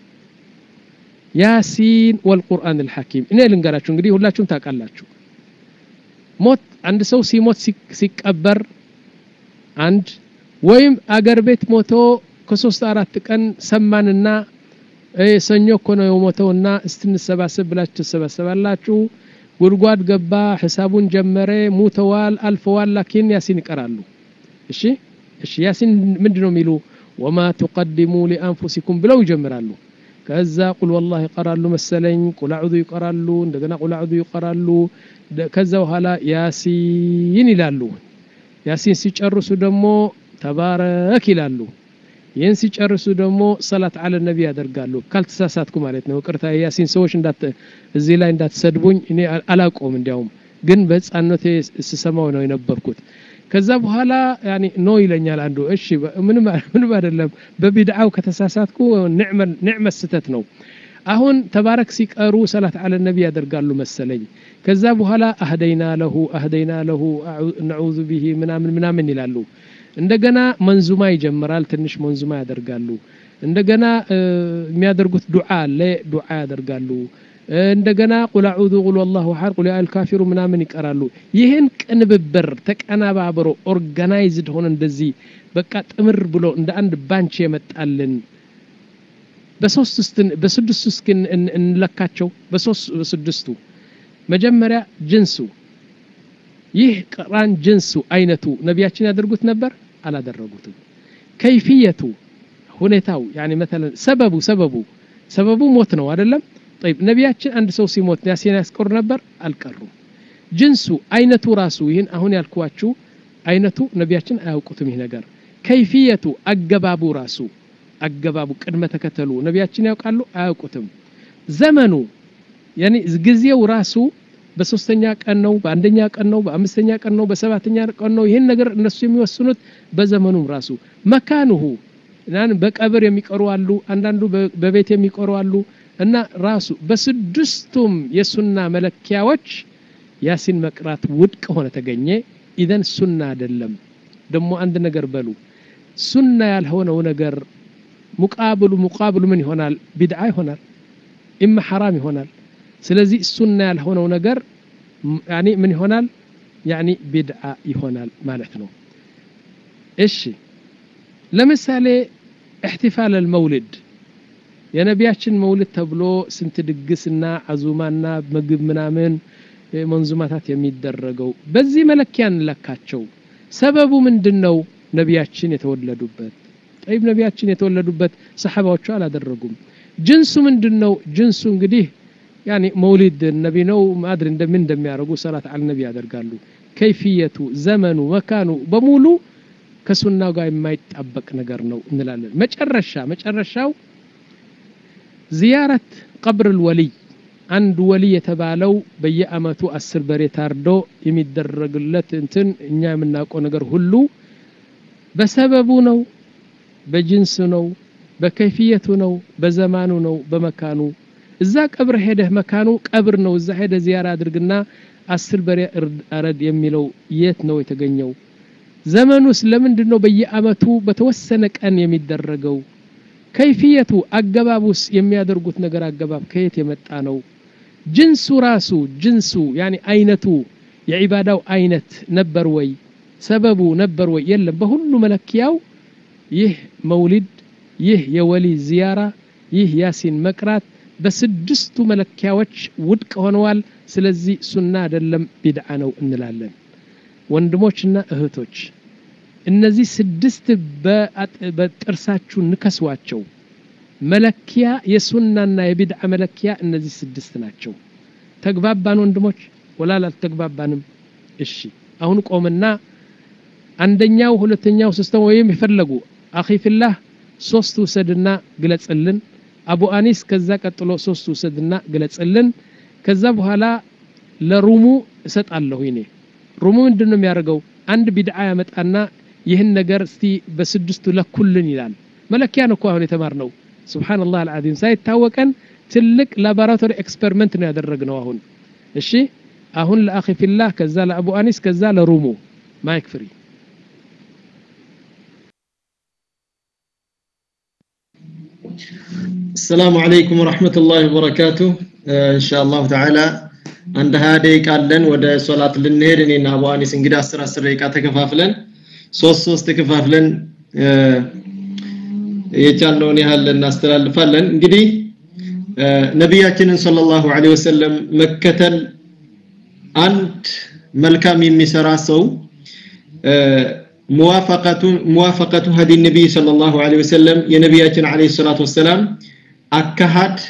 ያሲን ወልቁርአን ልሐኪም እኔ ልንገራችሁ እንግዲህ ሁላችሁም ታውቃላችሁ ሞት አንድ ሰው ሲሞት ሲቀበር አንድ ወይም አገር ቤት ሞቶ ከሶስት አራት ቀን ሰማንና ሰኞ እኮ ነው የሞተውና እስትንሰባሰብ ብላችሁ ትሰባሰባላችሁ ጉድጓድ ገባ ሂሳቡን ጀመረ ሙተዋል አልፈዋል ላኪን ያሲን ይቀራሉ እሺ እሺ ያሲን ምንድን ነው የሚሉ ወማ ትቀድሙ ሊአንፉሲኩም ብለው ይጀምራሉ ከዛ ቁል ወላህ ይቀራሉ መሰለኝ ቁል አዑዙ ይቀራሉ እንደገና ቁል አዑዙ ይቀራሉ ከዛ በኋላ ያሲን ይላሉ ያሲን ሲጨርሱ ደግሞ ተባረክ ይላሉ ይህን ሲጨርሱ ደግሞ ሰላት አለ ነቢ ያደርጋሉ ካልተሳሳትኩ ማለት ነው ቅርታ ያሲን ሰዎች እዚህ ላይ እንዳትሰድቡኝ እኔ አላቆም እንዲያውም ግን በህፃነቴ ስሰማው ነው የነበርኩት ከዛ በኋላ ያኒ ኖ ይለኛል አንዱ እሺ ምንም ምንም አይደለም በቢድዓው ከተሳሳትኩ ንዕመ ስተት ነው አሁን ተባረክ ሲቀሩ ሰላት አለ ነቢ ያደርጋሉ መሰለኝ ከዛ በኋላ አህደይና ለሁ አህደይና ለሁ ነዑዙ ቢሂ ምናምን ምናምን ይላሉ እንደገና መንዙማ ይጀምራል ትንሽ መንዙማ ያደርጋሉ እንደገና የሚያደርጉት ዱዓ አለ ዱዓ ያደርጋሉ እንደገና ቁል አዑዙ ቁል ወላሁ አሐድ ቁል ያል ካፊሩ ምናምን ይቀራሉ ይህን ቅንብብር ተቀናባብሮ ኦርጋናይዝድ ሆነ እንደዚህ በቃ ጥምር ብሎ እንደ አንድ ባንች የመጣልን በስድስቱ እስኪ እንለካቸው በስድስቱ መጀመሪያ ጅንሱ ይህ ቅራን ጅንሱ አይነቱ ነቢያችን ያደርጉት ነበር አላደረጉትም ከይፍየቱ ሁኔታው ያኒ መተለን ሰበቡ ሰበቡ ሰበቡ ሞት ነው አይደለም طيب ነቢያችን አንድ ሰው ሲሞት ያሲን ያስቀሩ ነበር አልቀሩም ጅንሱ አይነቱ ራሱ ይህን አሁን ያልኳችሁ አይነቱ ነቢያችን አያውቁትም ይህ ነገር ከይፍየቱ አገባቡ ራሱ አገባቡ ቅድመ ተከተሉ ነቢያችን ያውቃሉ አያውቁትም ዘመኑ ያኒ ጊዜው ራሱ በሶስተኛ ቀን ነው በአንደኛ ቀን ነው በአምስተኛ ቀን ነው በሰባተኛ ቀን ነው ይህን ነገር እነሱ የሚወስኑት በዘመኑም ራሱ መካኑሁ በቀብር የሚቀሩ አሉ አንዳንዱ በቤት የሚቀሩ አሉ እና ራሱ በስድስቱም የሱና መለኪያዎች ያሲን መቅራት ውድቅ ሆነ ተገኘ ኢዘን ሱና አይደለም ደግሞ አንድ ነገር በሉ ሱና ያልሆነው ነገር ሙቃብሉ ሙቃብሉ ምን ይሆናል ቢድዓ ይሆናል ኢማ ሐራም ይሆናል ስለዚህ ሱና ያልሆነው ነገር ያኒ ምን ይሆናል ያኒ ቢድዓ ይሆናል ማለት ነው እሺ ለምሳሌ احتفال المولد የነቢያችን መውልድ ተብሎ ስንት ድግስና አዙማና ምግብ ምናምን መንዙማታት የሚደረገው በዚህ መለኪያ እንለካቸው ሰበቡ ምንድን ነው ነቢያችን የተወለዱበት ጠይብ ነቢያችን የተወለዱበት ሰሓባዎቹ አላደረጉም ጅንሱ ምንድን ነው ጅንሱ እንግዲህ ያኒ መውሊድ ነቢ ነው ማድሪ እንደምን እንደሚያደርጉ ሰላት አል ነቢ ያደርጋሉ ከይፍየቱ ዘመኑ መካኑ በሙሉ ከሱናው ጋር የማይጣበቅ ነገር ነው እንላለን መጨረሻ መጨረሻው ዚያረት ቀብር ልወልይ አንድ ወልይ የተባለው በየአመቱ አስር በሬ ታርዶ የሚደረግለት እንትን እኛ የምናውቀው ነገር ሁሉ በሰበቡ ነው በጅንስ ነው በከይፍየቱ ነው በዘማኑ ነው በመካኑ እዛ ቀብር ሄደህ መካኑ ቀብር ነው እዛ ሄደ ዚያራ አድርግና አስር በሬ አረድ የሚለው የት ነው የተገኘው ዘመኑስ ለምንድን ነው በየአመቱ በተወሰነ ቀን የሚደረገው ከይፍየቱ አገባቡስ የሚያደርጉት ነገር አገባብ ከየት የመጣ ነው ጅንሱ ራሱ ጅንሱ ያኒ አይነቱ የዒባዳው አይነት ነበር ወይ ሰበቡ ነበር ወይ የለም በሁሉ መለኪያው ይህ መውሊድ ይህ የወሊ ዚያራ ይህ ያሲን መቅራት በስድስቱ መለኪያዎች ውድቅ ሆነዋል ስለዚህ ሱና አይደለም ቢድዓ ነው እንላለን ወንድሞችና እህቶች እነዚህ ስድስት በጥርሳችሁ ንከሷቸው መለኪያ የሱናና የቢድዓ መለኪያ እነዚህ ስድስት ናቸው ተግባባን ወንድሞች ወላል አልተግባባንም እሺ አሁን ቆምና አንደኛው ሁለተኛው ሶስተኛው ወይም የፈለጉ አኺ ፊላህ ሶስት ውሰድና ግለጽልን አቡ አኒስ ከዛ ቀጥሎ ሶስት ውሰድና ግለጽልን ከዛ በኋላ ለሩሙ እሰጣለሁ ይኔ ሩሙ ምንድን ነው የሚያደርገው አንድ ቢድዓ ያመጣና ይህን ነገር እስቲ በስድስቱ ለኩልን ይላል መለኪያ ነው እኮ አሁን የተማርነው ስብሓንላህ አልዓዚም ሳይታወቀን ትልቅ ላቦራቶሪ ኤክስፐሪመንት ነው ያደረግነው አሁን እሺ አሁን ለአኺ ፊላህ ከዛ ለአቡ አኒስ ከዛ ለሩሙ ማይክ ፍሪ السلام عليكم ورحمة الله وبركاته إن شاء الله تعالى አንድ ሀያ ደቂቃ አለን ወደ ሶላት ልንሄድ እኔና አቡ አኒስ እንግዲህ አስር አስር ደቂቃ ተከፋፍለን ሶስት ሶስት ተከፋፍለን የቻልነውን ያህል እናስተላልፋለን እንግዲህ ነቢያችንን ሰለላሁ ዐለይሂ ወሰለም መከተል አንድ መልካም የሚሰራ ሰው ሙዋፈቀቱ ሙዋፈቀቱ ሀዲ ነቢይ ሰለላሁ ዐለይሂ ወሰለም የነቢያችን ዐለይሂ ሰላቱ ወሰላም አካሃድ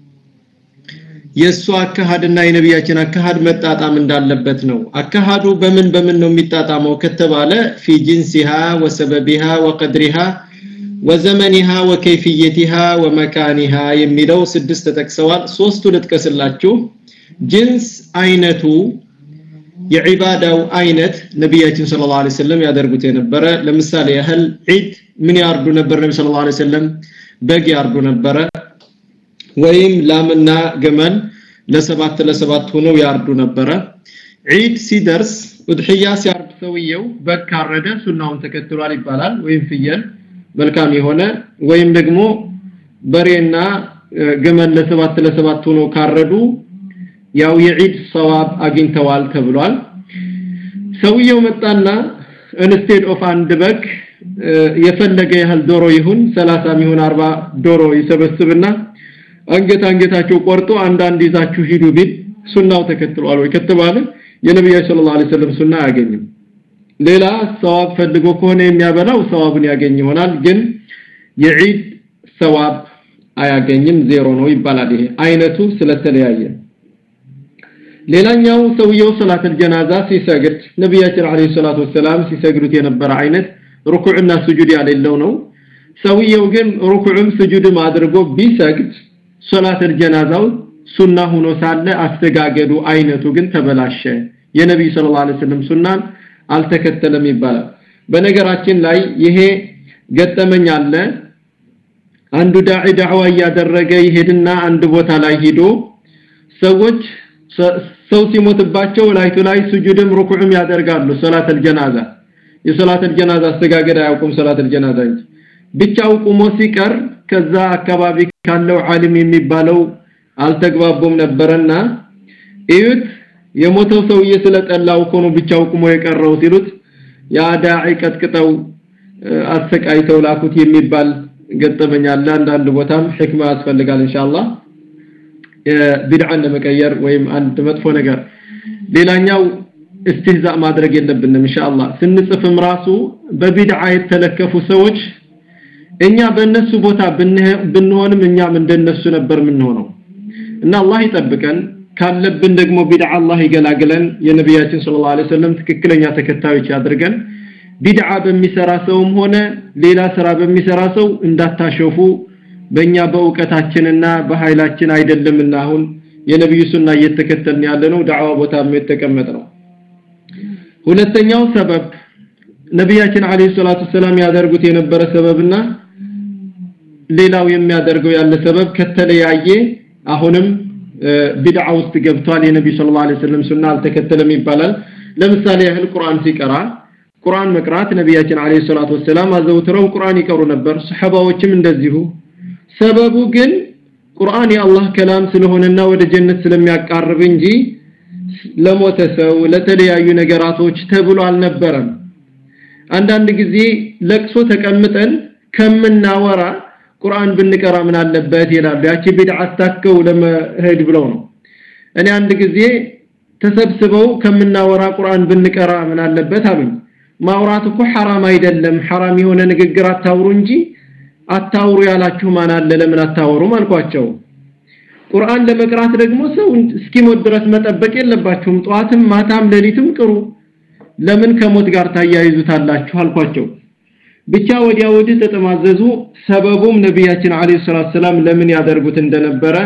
የእሱ አካሃድና የነቢያችን አካሃድ መጣጣም እንዳለበት ነው አካሃዱ በምን በምን ነው የሚጣጣመው ከተባለ ፊ ጂንሲሃ ወሰበቢሃ ወቀድሪሃ ወዘመኒሃ ወከይፍየቲሃ ወመካኒሃ የሚለው ስድስት ተጠቅሰዋል ሶስቱ ልጥቀስላችሁ ጅንስ አይነቱ የዒባዳው አይነት ነቢያችን ሰለላሁ ዐለይሂ ወሰለም ያደርጉት የነበረ ለምሳሌ ያህል ዒድ ምን ያርዱ ነበር ነቢ ሰለላሁ ዐለይሂ ወሰለም በግ ያርዱ ነበረ ወይም ላምና ገመል ለሰባት ለሰባት ሆነው ያርዱ ነበረ ዒድ ሲደርስ ኡድሕያ ሲያርድ ሰውየው በግ ካረደ ሱናውን ተከትሏል ይባላል ወይም ፍየል መልካም የሆነ ወይም ደግሞ በሬና ገመል ለሰባት ለሰባት ሆነው ካረዱ ያው የዒድ ሰዋብ አግኝተዋል ተብሏል ሰውየው መጣና ኢንስቴድ ኦፍ አንድ በግ የፈለገ ያህል ዶሮ ይሁን 30 ይሁን 40 ዶሮ ይሰበስብና አንገት አንገታቸው ቆርጦ አንዳንድ ይዛችሁ ሂዱ ቢል ሱናው ተከትሏል ወይ ከተባለ የነብዩ ሰለላሁ ዐለይሂ ወሰለም ሱና አያገኝም ሌላ ሰዋብ ፈልጎ ከሆነ የሚያበላው ሰዋብን ያገኝ ይሆናል ግን የዒድ ሰዋብ አያገኝም ዜሮ ነው ይባላል ይሄ አይነቱ ስለተለያየ ሌላኛው ሰውየው ሰላተል ጀናዛ ሲሰግድ ነብያችን አለይሂ ሰላቱ ወሰላም ሲሰግዱት የነበረ አይነት ሩኩዕና ስጁድ ያሌለው ነው ሰውየው ግን ሩኩዕም ስጁድም አድርጎ ቢሰግድ ሶላተል ጀናዛው ሱና ሆኖ ሳለ አስተጋገዱ አይነቱ ግን ተበላሸ የነብዩ ሰለላሁ ዐለይሂ ወሰለም ሱናን አልተከተለም ይባላል በነገራችን ላይ ይሄ ገጠመኝ አለ አንዱ ዳዒ ዳዕዋ እያደረገ ይሄድና አንድ ቦታ ላይ ሄዶ ሰዎች ሰው ሲሞትባቸው ላይቱ ላይ ስጁድም ሩኩዕም ያደርጋሉ ሶላተል ጀናዛ የሶላተል ጀናዛ አስተጋገድ አያውቁም ሶላተል ጀናዛ እንጂ ብቻው ቁሞ ሲቀር ከዛ አካባቢ ካለው ዓሊም የሚባለው አልተግባቡም ነበርና እዩት የሞተው ሰውዬ ስለጠላው እኮ ነው ብቻው ቁሞ የቀረው ሲሉት ያ ዳዒ ቀጥቅጠው አሰቃይተው ላኩት የሚባል ገጠመኝ አለ አንዳንድ ቦታም ህክማ ያስፈልጋል ኢንሻአላህ ቢድዓን ለመቀየር ወይም አንድ መጥፎ ነገር ሌላኛው استهزاء ማድረግ የለብንም ኢንሻአላህ ስንጽፍም ራሱ በቢድዓ የተለከፉ ሰዎች እኛ በእነሱ ቦታ ብንሆንም እኛም እንደነሱ ነበር የምንሆነው እና አላህ ይጠብቀን ካለብን ደግሞ ቢድዓ አላህ ይገላግለን የነቢያችን ሰለላሁ ዐለይሂ ወሰለም ትክክለኛ ተከታዮች ያድርገን ቢድዓ በሚሰራ ሰውም ሆነ ሌላ ስራ በሚሰራ ሰው እንዳታሸፉ በእኛ በእውቀታችንና በኃይላችን አይደለምና አሁን የነብዩ ሱና እየተከተልን ያለነው ዳዕዋ ቦታም የተቀመጠ ነው ሁለተኛው ሰበብ ነቢያችን አለይሂ ሰላቱ ሰላም ያደርጉት የነበረ ሰበብና ሌላው የሚያደርገው ያለ ሰበብ ከተለያየ አሁንም ቢድዓ ውስጥ ገብቷል የነብዩ ሰለላሁ ዐለይሂ ወሰለም ሱና አልተከተለም ይባላል ለምሳሌ ያህል ቁርአን ሲቀራ ቁርአን መቅራት ነቢያችን አለይሂ ሰላቱ ወሰላም አዘውትረው ቁርአን ይቀሩ ነበር ሰሐባዎችም እንደዚሁ ሰበቡ ግን ቁርአን የአላህ ከላም ስለሆነና ወደ ጀነት ስለሚያቃርብ እንጂ ለሞተ ሰው ለተለያዩ ነገራቶች ተብሎ አልነበረም አንዳንድ ጊዜ ለቅሶ ተቀምጠን ከምናወራ ቁርአን ብንቀራ ምን አለበት ይላሉ ያቺ ቢድዓ አታከው ለመሄድ ብለው ነው እኔ አንድ ጊዜ ተሰብስበው ከምናወራ ቁርአን ብንቀራ ምን አለበት አሉኝ ማውራት እኮ ሐራም አይደለም ሐራም የሆነ ንግግር አታውሩ እንጂ አታውሩ ያላችሁ ማን አለ ለምን አታወሩም አልኳቸው ቁርአን ለመቅራት ደግሞ ሰው እስኪሞት ድረስ መጠበቅ የለባችሁም ጧትም ማታም ሌሊትም ቅሩ ለምን ከሞት ጋር ታያይዙታላችሁ አልኳቸው ብቻ ወዲያ ወዲህ ተጠማዘዙ ሰበቡም ነቢያችን አለይሂ ሰላቱ ሰላም ለምን ያደርጉት እንደነበረ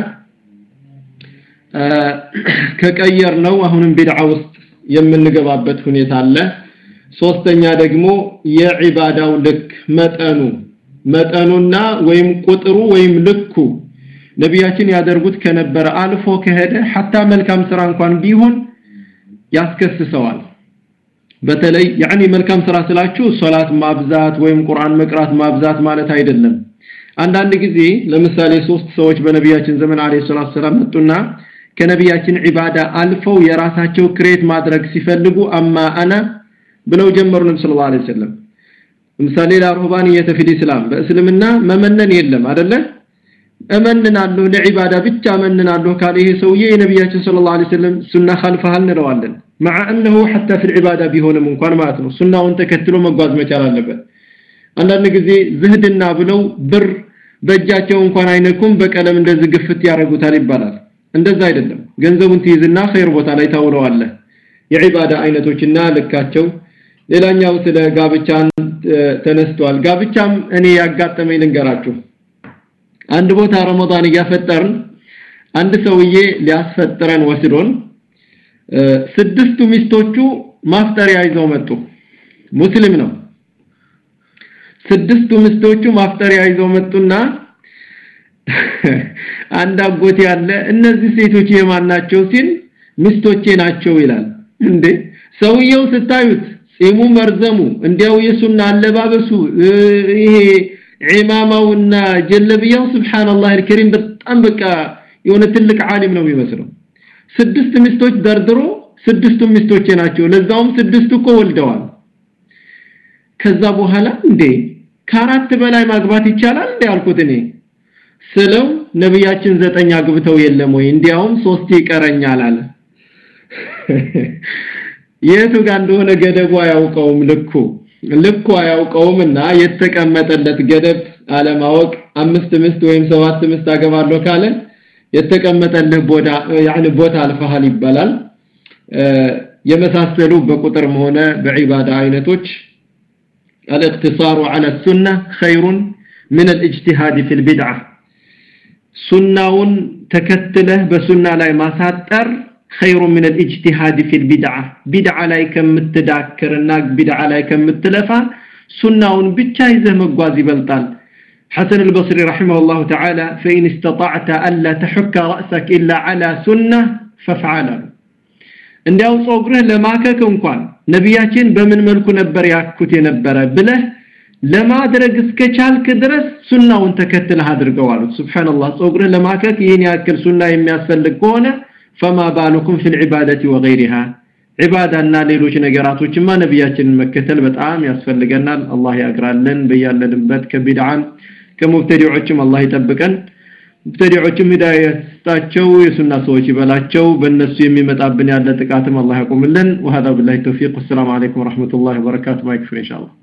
ከቀየር ነው አሁንም ቢድዓ ውስጥ የምንገባበት ሁኔታ አለ ሶስተኛ ደግሞ የዒባዳው ልክ መጠኑ መጠኑና ወይም ቁጥሩ ወይም ልኩ ነቢያችን ያደርጉት ከነበረ አልፎ ከሄደ ሐታ መልካም ስራ እንኳን ቢሆን ያስከስሰዋል በተለይ ያኒ መልካም ስራ ስላችሁ ሶላት ማብዛት ወይም ቁርአን መቅራት ማብዛት ማለት አይደለም አንዳንድ ጊዜ ለምሳሌ ሶስት ሰዎች በነቢያችን ዘመን አለይሂ ሰላቱ ሰላም መጡና ከነቢያችን ዒባዳ አልፈው የራሳቸው ክሬት ማድረግ ሲፈልጉ አማ አና ብለው ጀመሩ ነብዩ ሰለላሁ ዐለይሂ ወሰለም ለምሳሌ ለሩህባንየተ ፊል እስላም በእስልምና መመነን የለም አይደለ እመንናለሁ ለዒባዳ ብቻ እመንናለሁ ካለ ይሄ ሰውዬ የነቢያችን ሰለላሁ ዐለይሂ ወሰለም ሱና ኸልፈሃል እንለዋለን مع انه حتى في العباده ቢሆንም እንኳን ማለት ነው ሱናውን ተከትሎ መጓዝ መቻል አለበት አንዳንድ ጊዜ ዝህድና ብለው ብር በእጃቸው እንኳን አይነኩም በቀለም እንደዚህ ግፍት ያደርጉታል ይባላል እንደዛ አይደለም ገንዘቡን ትይዝና ኸይር ቦታ ላይ ታውለዋለህ የዒባዳ አይነቶችና ልካቸው ሌላኛው ስለ ጋብቻን ተነስቷል ጋብቻም እኔ ያጋጠመኝ ልንገራችሁ አንድ ቦታ ረመዳን እያፈጠርን አንድ ሰውዬ ሊያስፈጥረን ወስዶን ስድስቱ ሚስቶቹ ማፍጠሪያ ይዘው መጡ ሙስሊም ነው ስድስቱ ሚስቶቹ ማፍጠሪያ ይዘው መጡና አንድ አጎት ያለ እነዚህ ሴቶች የማን ናቸው ሲል ሚስቶቼ ናቸው ይላል እንዴ ሰውየው ስታዩት ጺሙ መርዘሙ እንዲያው የሱና አለባበሱ ይሄ ዒማማውና ጀለብያው ሱብሃንአላህ አልከሪም በጣም በቃ የሆነ ትልቅ ዓሊም ነው የሚመስለው ስድስት ሚስቶች ደርድሮ ስድስቱ ሚስቶቼ ናቸው ለዛውም ስድስቱ እኮ ወልደዋል ከዛ በኋላ እንዴ ከአራት በላይ ማግባት ይቻላል እንዴ አልኩት እኔ ስለው ነብያችን ዘጠኝ አግብተው የለም ወይ እንዲያውም ሶስት ይቀረኛል አለ የቱ ጋር እንደሆነ ገደቡ አያውቀውም ልኩ ልኩ አያውቀውምና የተቀመጠለት ገደብ አለማወቅ አምስት ምስት ወይም ሰባት ምስት አገባለሁ ካለ የተቀመጠልህ ቦታ ያኒ ቦታ አልፈሃል ይባላል የመሳሰሉ በቁጥርም ሆነ በዒባዳ አይነቶች الاقتصار على السنة خير من الاجتهاد في البدعة سناون تكتله بسنة لا ማሳጠር خير من الاجتهاد في البدعة بدعة لا ከምትዳክርና بدعة لا ከምትለፋ سناون ብቻ ይዘህ መጓዝ ይበልጣል حسن البصري رحمه الله تعالى فإن استطعت ألا تحك رأسك إلا على سنة فافعله እንዲያው ጾግርህ ለማከክ እንኳን ነቢያችን በምን መልኩ ነበር ያኩት የነበረ ብለህ ለማድረግ እስከቻልክ ድረስ ሱናውን ተከትለህ አድርገው አሉት ሱብሃንአላህ ጾግርህ ለማከክ ይህን ያክል ሱና የሚያስፈልግ ከሆነ فما بالكم في العبادة وغيرها ዒባዳና ሌሎች ነገራቶችማ ነቢያችንን መከተል በጣም ያስፈልገናል አላህ ያግራለን በያለንበት ከቢድዓን ከሙብተዲዖችም አላህ ይጠብቀን ሙብተዲዖችም ሂዳያ ይስጣቸው የሱና ሰዎች ይበላቸው በእነሱ የሚመጣብን ያለ ጥቃትም አላህ ያቆምልን وهذا بالله التوفيق والسلام عليكم ورحمة الله وبركاته ما يكفي إن شاء الله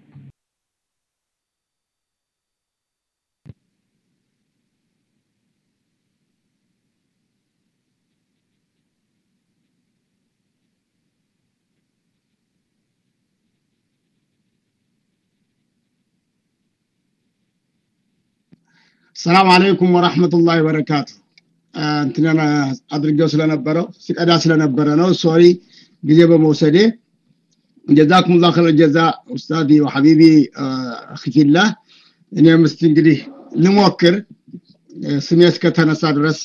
ሰላም አለይኩም ወራህመቱላሂ ወበረካቱ እንትናና አድርገው ስለነበረው ሲቀዳ ስለነበረ ነው ሶሪ ጊዜ በመውሰዴ ጀዛኩም ላ ኸይር ጀዛ ኡስታዲ ወሐቢቢ አኺፊላህ እኔም እስቲ እንግዲህ ልሞክር ስሜ እስከተነሳ ድረስ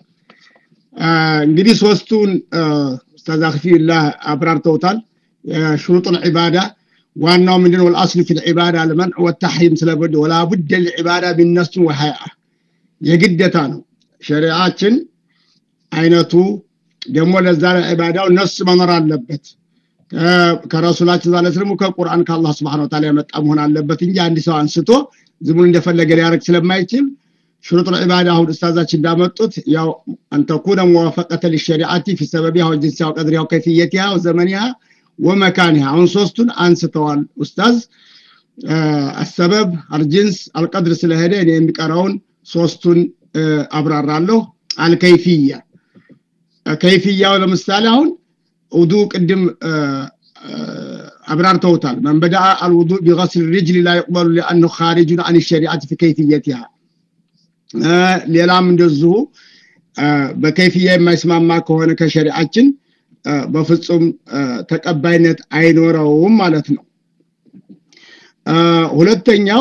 እንግዲህ ሶስቱን ኡስታዝ አኺፊላህ አብራርተውታል ሽሩጡል ዒባዳ ዋናው ምንድነው الأصل في العبادة المنع والتحريم ስለበደ ولا بد للعبادة بالنص وهيئة የግደታ ነው ሸሪዓችን አይነቱ ደግሞ ለዛ ለዒባዳው ነስ መኖር አለበት ከረሱላችን ዛለ ስለሙ ከቁርአን ከአላህ Subhanahu Wa Ta'ala የመጣ መሆን አለበት እንጂ አንድ ሰው አንስቶ ዝም ብሎ እንደፈለገ ሊያረግ ስለማይችል شروط العبادة አሁን ኡስታዛችን እንዳመጡት ያው أن تكون موافقة للشريعة في سببها وجنسها وقدرها وكيفيتها وزمنها ومكانها عن صوستون አንስተዋል ኡስታዝ السبب الجنس القدر ስለሄደ እኔ የሚቀራውን ሶስቱን አብራራለሁ አልከይፍያ ከይፍያው ለምሳሌ አሁን ውዱ ቅድም አብራርተውታል من بدا الوضوء بغسل الرجل لا يقبل لانه خارج عن الشريعه في كيفيتها ሌላም እንደዚሁ በከይፍያ የማይስማማ ከሆነ ከሸሪዓችን በፍጹም ተቀባይነት አይኖረውም ማለት ነው ሁለተኛው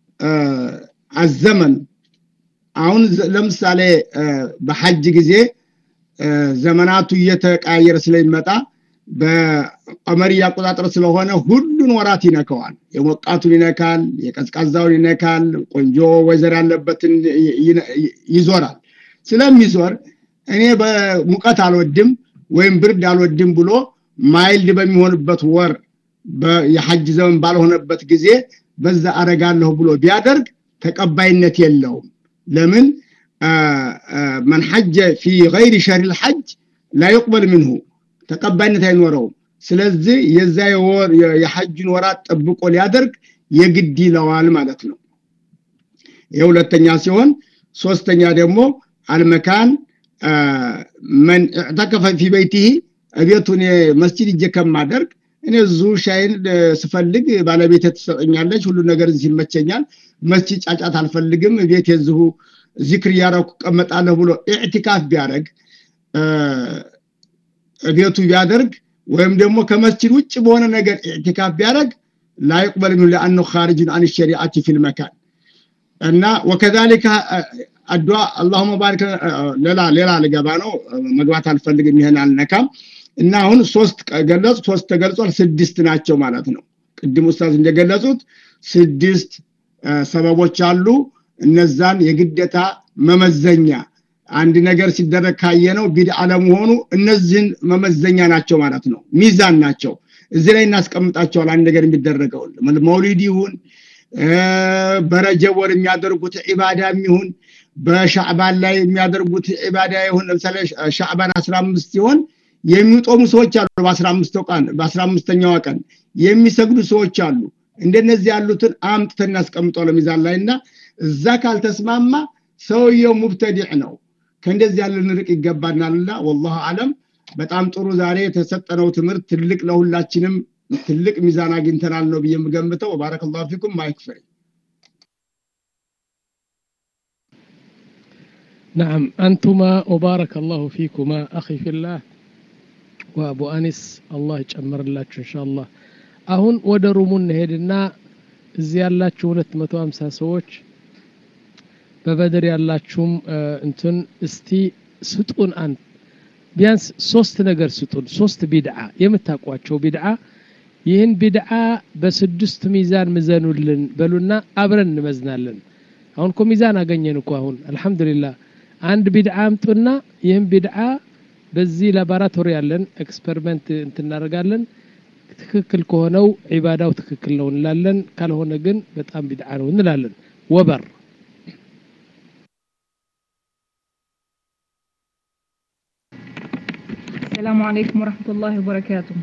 አዘመን አሁን ለምሳሌ በሐጅ ጊዜ ዘመናቱ እየተቀያየረ ስለሚመጣ በቀመር አቆጣጠር ስለሆነ ሁሉን ወራት ይነካዋል የሞቃቱን ይነካል የቀዝቃዛውን ይነካል ቆንጆ ወይዘር ያለበትን ይዞራል ስለሚዞር እኔ በሙቀት አልወድም ወይም ብርድ አልወድም ብሎ ማይልድ በሚሆንበት ወር የሐጅ ዘመን ባልሆነበት ጊዜ በዛ አረጋለሁ ብሎ ቢያደርግ ተቀባይነት የለውም ለምን من حج في غير شهر الحج لا يقبل منه ተቀባይነት አይኖረውም ስለዚህ የዛ የወር የሐጅን ወራት ጠብቆ ሊያደርግ የግድ ይለዋል ማለት ነው የሁለተኛ ሲሆን ሶስተኛ ደግሞ አልመካን መን اعتكف في بيته እቤቱን መስጂድ እጄ ከማደርግ እኔ ዙ ሻይን ስፈልግ ባለቤት ትሰጠኛለች ሁሉ ነገር እዚህ ይመቸኛል መስጂድ ጫጫት አልፈልግም ቤት የዚሁ ዚክር እያረኩ ቀመጣለሁ ብሎ ኢዕቲካፍ ቢያደርግ ቤቱ ቢያደርግ ወይም ደግሞ ከመስጂድ ውጭ በሆነ ነገር ኢዕቲካፍ ቢያደርግ ላ ይቅበል ሚኑ ለአኑ ኻሪጅን አን ሸሪዓቲ ፊል መካን እና ወከዛሊከ አድዋ አላሁመ ባሪክ ሌላ ሌላ ልገባ ነው መግባት አልፈልግም ይሄን አልነካም እና አሁን ሶስት ገለጹ ሶስት ተገልጿል ስድስት ናቸው ማለት ነው ቅድም ኡስታዝ እንደገለጹት ስድስት ሰበቦች አሉ እነዛን የግደታ መመዘኛ አንድ ነገር ሲደረግ ካየነው ቢድዓ ለመሆኑ እነዚህን መመዘኛ ናቸው ማለት ነው ሚዛን ናቸው እዚህ ላይ እናስቀምጣቸዋል አንድ ነገር የሚደረገው መውሊድ ይሁን በረጀብ ወር የሚያደርጉት ዒባዳም ይሁን በሻዕባን ላይ የሚያደርጉት ዒባዳ ይሁን ለምሳሌ ሻዕባን 15 ሲሆን የሚጦሙ ሰዎች አሉ በ15 ቀን በ15ኛዋ ቀን የሚሰግዱ ሰዎች አሉ እንደነዚህ ያሉትን አምጥተን እናስቀምጠው ለሚዛን ላይ እና እዛ ካልተስማማ ሰውየው ሙብተዲዕ ነው ከእንደዚህ ያለ ንርቅ ይገባናልና ወላሁ አለም በጣም ጥሩ ዛሬ የተሰጠነው ትምህርት ትልቅ ለሁላችንም ትልቅ ሚዛን አግኝተናል ነው ብዬ የምገምተው ባረከላሁ ፊኩም ማይክፈሪ نعم أنتما وبارك الله فيكما أخي في الله وأبو أنس الله يጨምር ላችሁ ኢንሻአላህ አሁን ወደ ሩሙ እንሄድና እዚህ ያላችሁ 250 ሰዎች በበድር ያላችሁም እንትን እስቲ ስጡን አንድ ቢያንስ ሶስት ነገር ስጡን ሶስት ቢድዓ የምታውቋቸው ቢድዓ ይህን ቢድዓ በስድስት ሚዛን ምዘኑልን በሉና አብረን እንመዝናለን አሁን እኮ ሚዛን አገኘን እኮ አሁን አልহামዱሊላህ አንድ ቢድዓ አምጡና ይህን ቢድዓ በዚህ ላቦራቶሪ ያለን ኤክስፐሪመንት እንትናደርጋለን ትክክል ከሆነው ዒባዳው ትክክል ነው እንላለን ካልሆነ ግን በጣም ቢድዓ ነው እንላለን ወበር السلام عليكم ورحمة الله وبركاته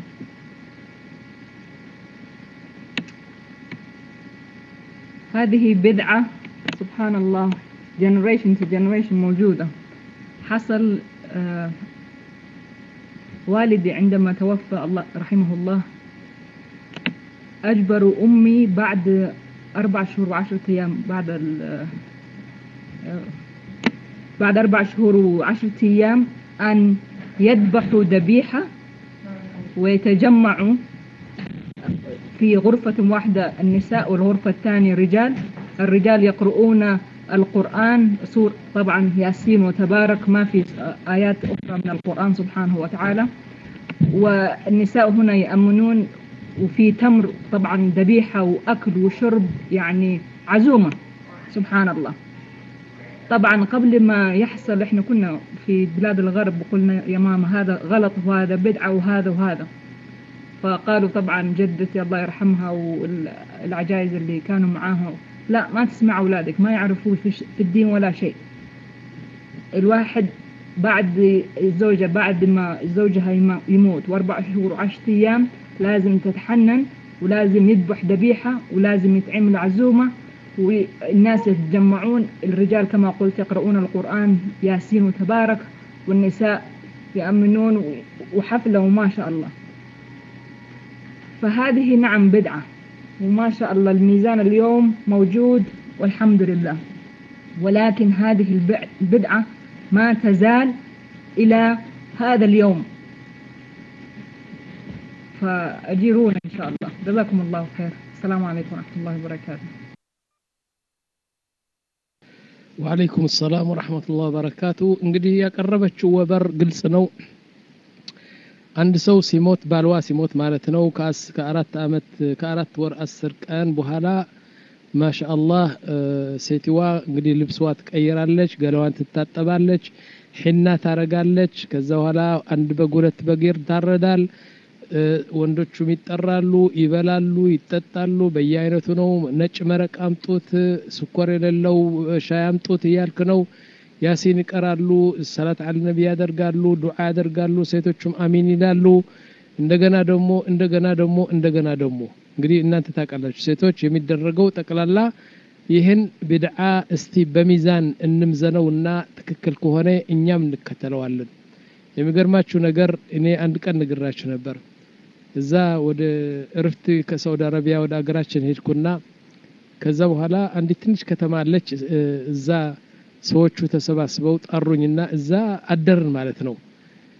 هذه بدعة سبحان الله generation to generation موجودة حصل آه والدي عندما توفى الله رحمه الله أجبروا أمي بعد أربع شهور وعشرة أيام بعد آه بعد أربع شهور وعشرة أيام أن يذبحوا ذبيحة ويتجمعوا في غرفة واحدة النساء والغرفة الثانية الرجال الرجال يقرؤون القرآن سور طبعا ياسين وتبارك ما في آيات أخرى من القرآن سبحانه وتعالى والنساء هنا يأمنون وفي تمر طبعا ذبيحة وأكل وشرب يعني عزومة سبحان الله طبعا قبل ما يحصل احنا كنا في بلاد الغرب وقلنا يا ماما هذا غلط وهذا بدعة وهذا وهذا فقالوا طبعا جدتي الله يرحمها والعجائز اللي كانوا معاها لا ما تسمع أولادك ما يعرفوا في الدين ولا شيء الواحد بعد الزوجة بعد ما زوجها يموت واربع شهور وعشرة أيام لازم تتحنن ولازم يذبح ذبيحة ولازم يتعمل عزومة والناس يتجمعون الرجال كما قلت يقرؤون القرآن ياسين وتبارك والنساء يأمنون وحفلة وما شاء الله فهذه نعم بدعة وما شاء الله الميزان اليوم موجود والحمد لله ولكن هذه البدعة ما تزال إلى هذا اليوم فأجيرونا إن شاء الله جزاكم الله خير السلام عليكم ورحمة الله وبركاته ወአለይኩም ሰላም ወረሕመቱላህ ወበረካቱ እንግዲህ ያቀረበችው ወበር ግልጽ ነው አንድ ሰው ሲሞት ባልዋ ሲሞት ማለት ነው ከአራት አመት ከአራት ወር አስር ቀን በኋላ ማሻአላህ ሴትዋ እንግዲህ ልብስዋ ትቀይራለች ገላዋን ትታጠባለች ሒና ታረጋለች ከዛ በኋላ አንድ በግ ሁለት በግ ይታረዳል ወንዶቹም ይጠራሉ ይበላሉ ይጠጣሉ በየአይነቱ ነው ነጭ መረቅ አምጡት ስኳር የሌለው ሻይ አምጡት እያልክ ነው ያሲን ይቀራሉ ሰላት አለ ነቢ ያደርጋሉ ዱዓ ያደርጋሉ ሴቶቹም አሚን ይላሉ እንደገና ደግሞ እንደገና ደግሞ እንደገና ደግሞ እንግዲህ እናንተ ታውቃላችሁ ሴቶች የሚደረገው ጠቅላላ ይህን ብድዓ እስቲ በሚዛን እንምዘነውና ትክክል ከሆነ እኛም እንከተለዋለን የሚገርማችሁ ነገር እኔ አንድ ቀን ንግራችሁ ነበር እዛ ወደ እርፍት ከሳውዲ አረቢያ ወደ አገራችን ሄድኩና ከዛ በኋላ አንዲት ትንሽ ከተማ አለች እዛ ሰዎቹ ተሰባስበው ጠሩኝና እዛ አደርን ማለት ነው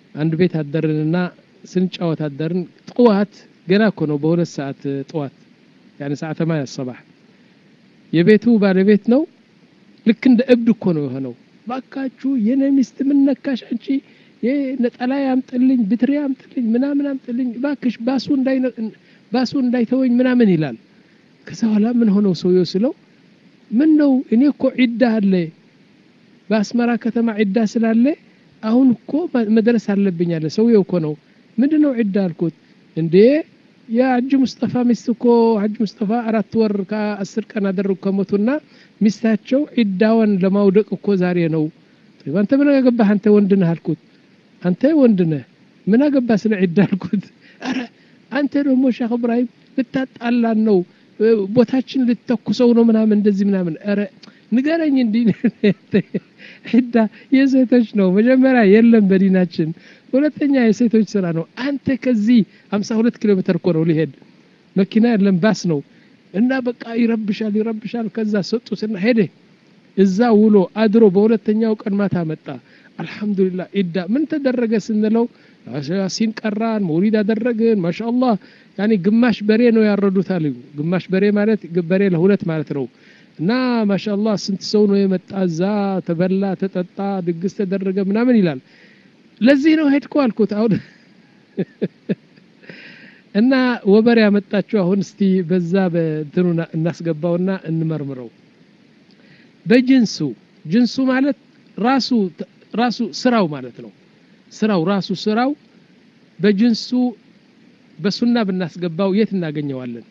አንድ ቤት አደርንና ስንጫወት አደርን ጠዋት ገና እኮ ነው በሁለት ሰዓት ጠዋት ያኔ ሰዓት ተማያ ሰባህ የቤቱ ባለቤት ነው ልክ እንደ እብድ እኮ ነው የሆነው ባካችሁ የኔ ሚስት ምን ነካሽ አንቺ ነጠላ ያምጥልኝ ብትሪ ያምጥልኝ ምናምን አምጥልኝ ባክሽ ባሱ እንዳይ ባሱ እንዳይተወኝ ምናምን ይላል ከዛ በኋላ ምን ሆነው ሰውየው ስለው ምን ነው እኔ እኮ ዒዳ አለ በአስመራ ከተማ ዒዳ ስላለ አሁን እኮ መድረስ አለብኝ አለ ሰውየው እኮ ነው ምንድን ነው ዒዳ አልኩት እንዴ የሐጅ ሙስጠፋ ሚስት እኮ ሐጅ ሙስጠፋ አራት ወር ከአስር ቀን አደረጉ ከሞቱና ሚስታቸው ዒዳዋን ለማውደቅ እኮ ዛሬ ነው አንተ ምን አገባህ አንተ ወንድ ነህ አልኩት አንተ ወንድ ነህ ምን አገባህ ስለ ዒዳ አልኩት አረ አንተ ደግሞ ሼክ እብራሂም ልታጣላን ነው ቦታችን ልተኩሰው ነው ምናምን እንደዚህ ምናምን ረ ንገረኝ እንዲህ ዒዳ የሴቶች ነው መጀመሪያ የለም በዲናችን ሁለተኛ የሴቶች ስራ ነው አንተ ከዚህ 52 ኪሎ ሜትር እኮ ነው ሊሄድ መኪና የለም ባስ ነው እና በቃ ይረብሻል ይረብሻል ከዛ ሰጡትና ሄደ እዛ ውሎ አድሮ በሁለተኛው ቀን ማታ መጣ አልহামዱሊላህ ዒዳ ምን ተደረገ ስንለው ያሲን ቀራን መውሊድ አደረግን ማሻአላህ ያኒ ግማሽ በሬ ነው ያረዱት አሉ ግማሽ በሬ ማለት በሬ ለሁለት ማለት ነው እና ማሻአላህ ስንት ሰው ነው የመጣ እዛ ተበላ ተጠጣ ድግስ ተደረገ ምናምን ይላል ለዚህ ነው ሄድኩ አልኩት አሁን እና ወበር ያመጣችሁ አሁን እስቲ በዛ በእንትኑ እናስገባውና እንመርምረው በጅንሱ ጅንሱ ማለት ራሱ ራሱ ስራው ማለት ነው ስራው ራሱ ስራው በጅንሱ በሱና ብናስገባው የት እናገኘዋለን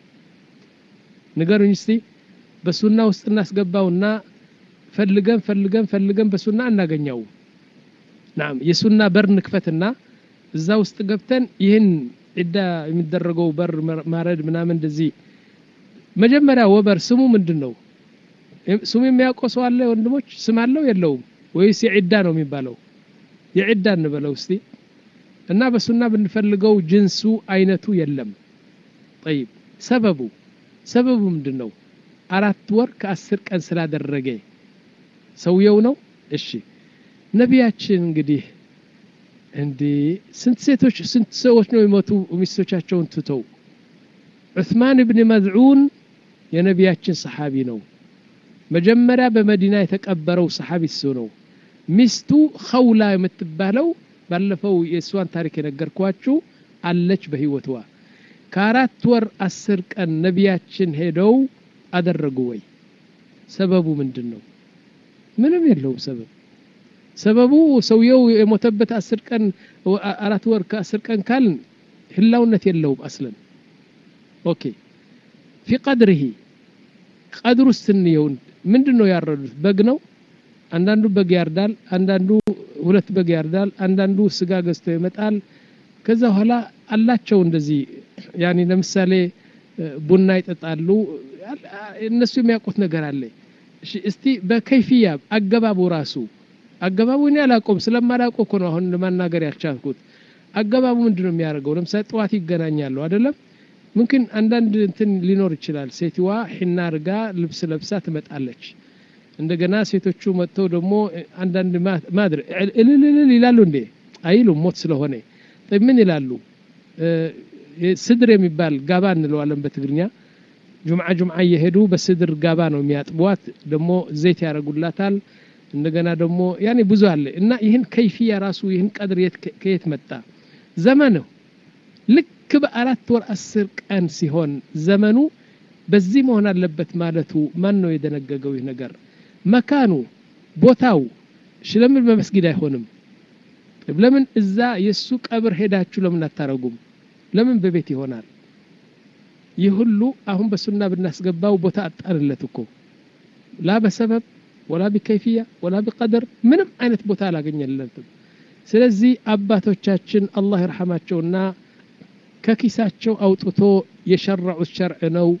ንገሩኝ እስቲ በሱና ውስጥ እናስገባውና ፈልገን ፈልገን ፈልገን በሱና እናገኘው ናም የሱና በር ንክፈትና እዛ ውስጥ ገብተን ይህን ዒዳ የሚደረገው በር ማረድ ምናምን እንደዚህ መጀመሪያ ወበር ስሙ ምንድን ነው ስሙ የሚያውቀው ሰው አለ ወንድሞች ስም አለው የለውም ወይስ የዒዳ ነው የሚባለው የዒዳ እንበለው እስቲ እና በሱና ብንፈልገው ጅንሱ አይነቱ የለም ጠይብ ሰበቡ ሰበቡ ምንድን ነው አራት ወር ከአስር ቀን ስላደረገ ሰውየው ነው እሺ ነቢያችን እንግዲህ እንዴ ስንት ሴቶች ስንት ሰዎች ነው የሞቱ ሚስቶቻቸውን ትተው ዑስማን ብን መዝዑን የነቢያችን ሰሓቢ ነው መጀመሪያ በመዲና የተቀበረው ሰሓቢ እሱ ነው ሚስቱ ኸውላ የምትባለው ባለፈው የእሷን ታሪክ የነገርኳችሁ አለች በህይወትዋ ከአራት ወር አስር ቀን ነቢያችን ሄደው አደረጉ ወይ ሰበቡ ምንድን ነው ምንም የለውም ሰበብ ሰበቡ ሰውየው የሞተበት አስር ቀን አራት ወር ከአስር ቀን ካልን ህላውነት የለውም አስለን ኦኬ ፊ ቀድርሂ ቀድር ውስጥ እንየው ምንድን ነው ያረዱት በግ ነው አንዳንዱ በግ ያርዳል አንዳንዱ ሁለት በግ ያርዳል አንዳንዱ ስጋ ገዝቶ ይመጣል ከዛ በኋላ አላቸው እንደዚህ ያኒ ለምሳሌ ቡና ይጠጣሉ እነሱ የሚያውቁት ነገር አለ እስቲ በከይፍያ አገባቡ ራሱ አገባቡ እኔ አላውቀውም ስለማላውቀው እኮ ነው አሁን ለማናገር ያልቻልኩት አገባቡ ምንድን ነው የሚያደርገው ለምሳሌ ጠዋት ይገናኛሉ አይደለም ምምክን አንዳንድ እንትን ሊኖር ይችላል ሴትዋ ሒና አርጋ ልብስ ለብሳ ትመጣለች እንደገና ሴቶቹ መጥተው ደግሞ አንዳንድ ማድረ እልልልል ይላሉ እንዴ አይሉም ሞት ስለሆነ ምን ይላሉ ስድር የሚባል ጋባ እንለዋለን በትግርኛ ጁምዓ ጁምዓ እየሄዱ በስድር ጋባ ነው የሚያጥቧት ደግሞ ዘይት ያደረጉላታል እንደገና ደግሞ ያኔ ብዙ አለ እና ይህን ከይፍያ ራሱ ይህን ቀድር ከየት መጣ ዘመኑ ልክ በአራት ወር አስር ቀን ሲሆን ዘመኑ በዚህ መሆን አለበት ማለቱ ማን ነው የደነገገው ይህ ነገር መካኑ ቦታው ለምን በመስጊድ አይሆንም ለምን እዛ የእሱ ቀብር ሄዳችሁ ለምን አታረጉም ለምን በቤት ይሆናል ይህ ሁሉ አሁን በሱና ብናስገባው ቦታ አጣንለት እኮ ላ በሰበብ ወላ ቢከይፍያ ወላ ቢቀደር ምንም አይነት ቦታ አላገኘለትም ስለዚህ አባቶቻችን አላህ ይርሐማቸውና ከኪሳቸው አውጥቶ የሸረዑት ሸርዕ ነው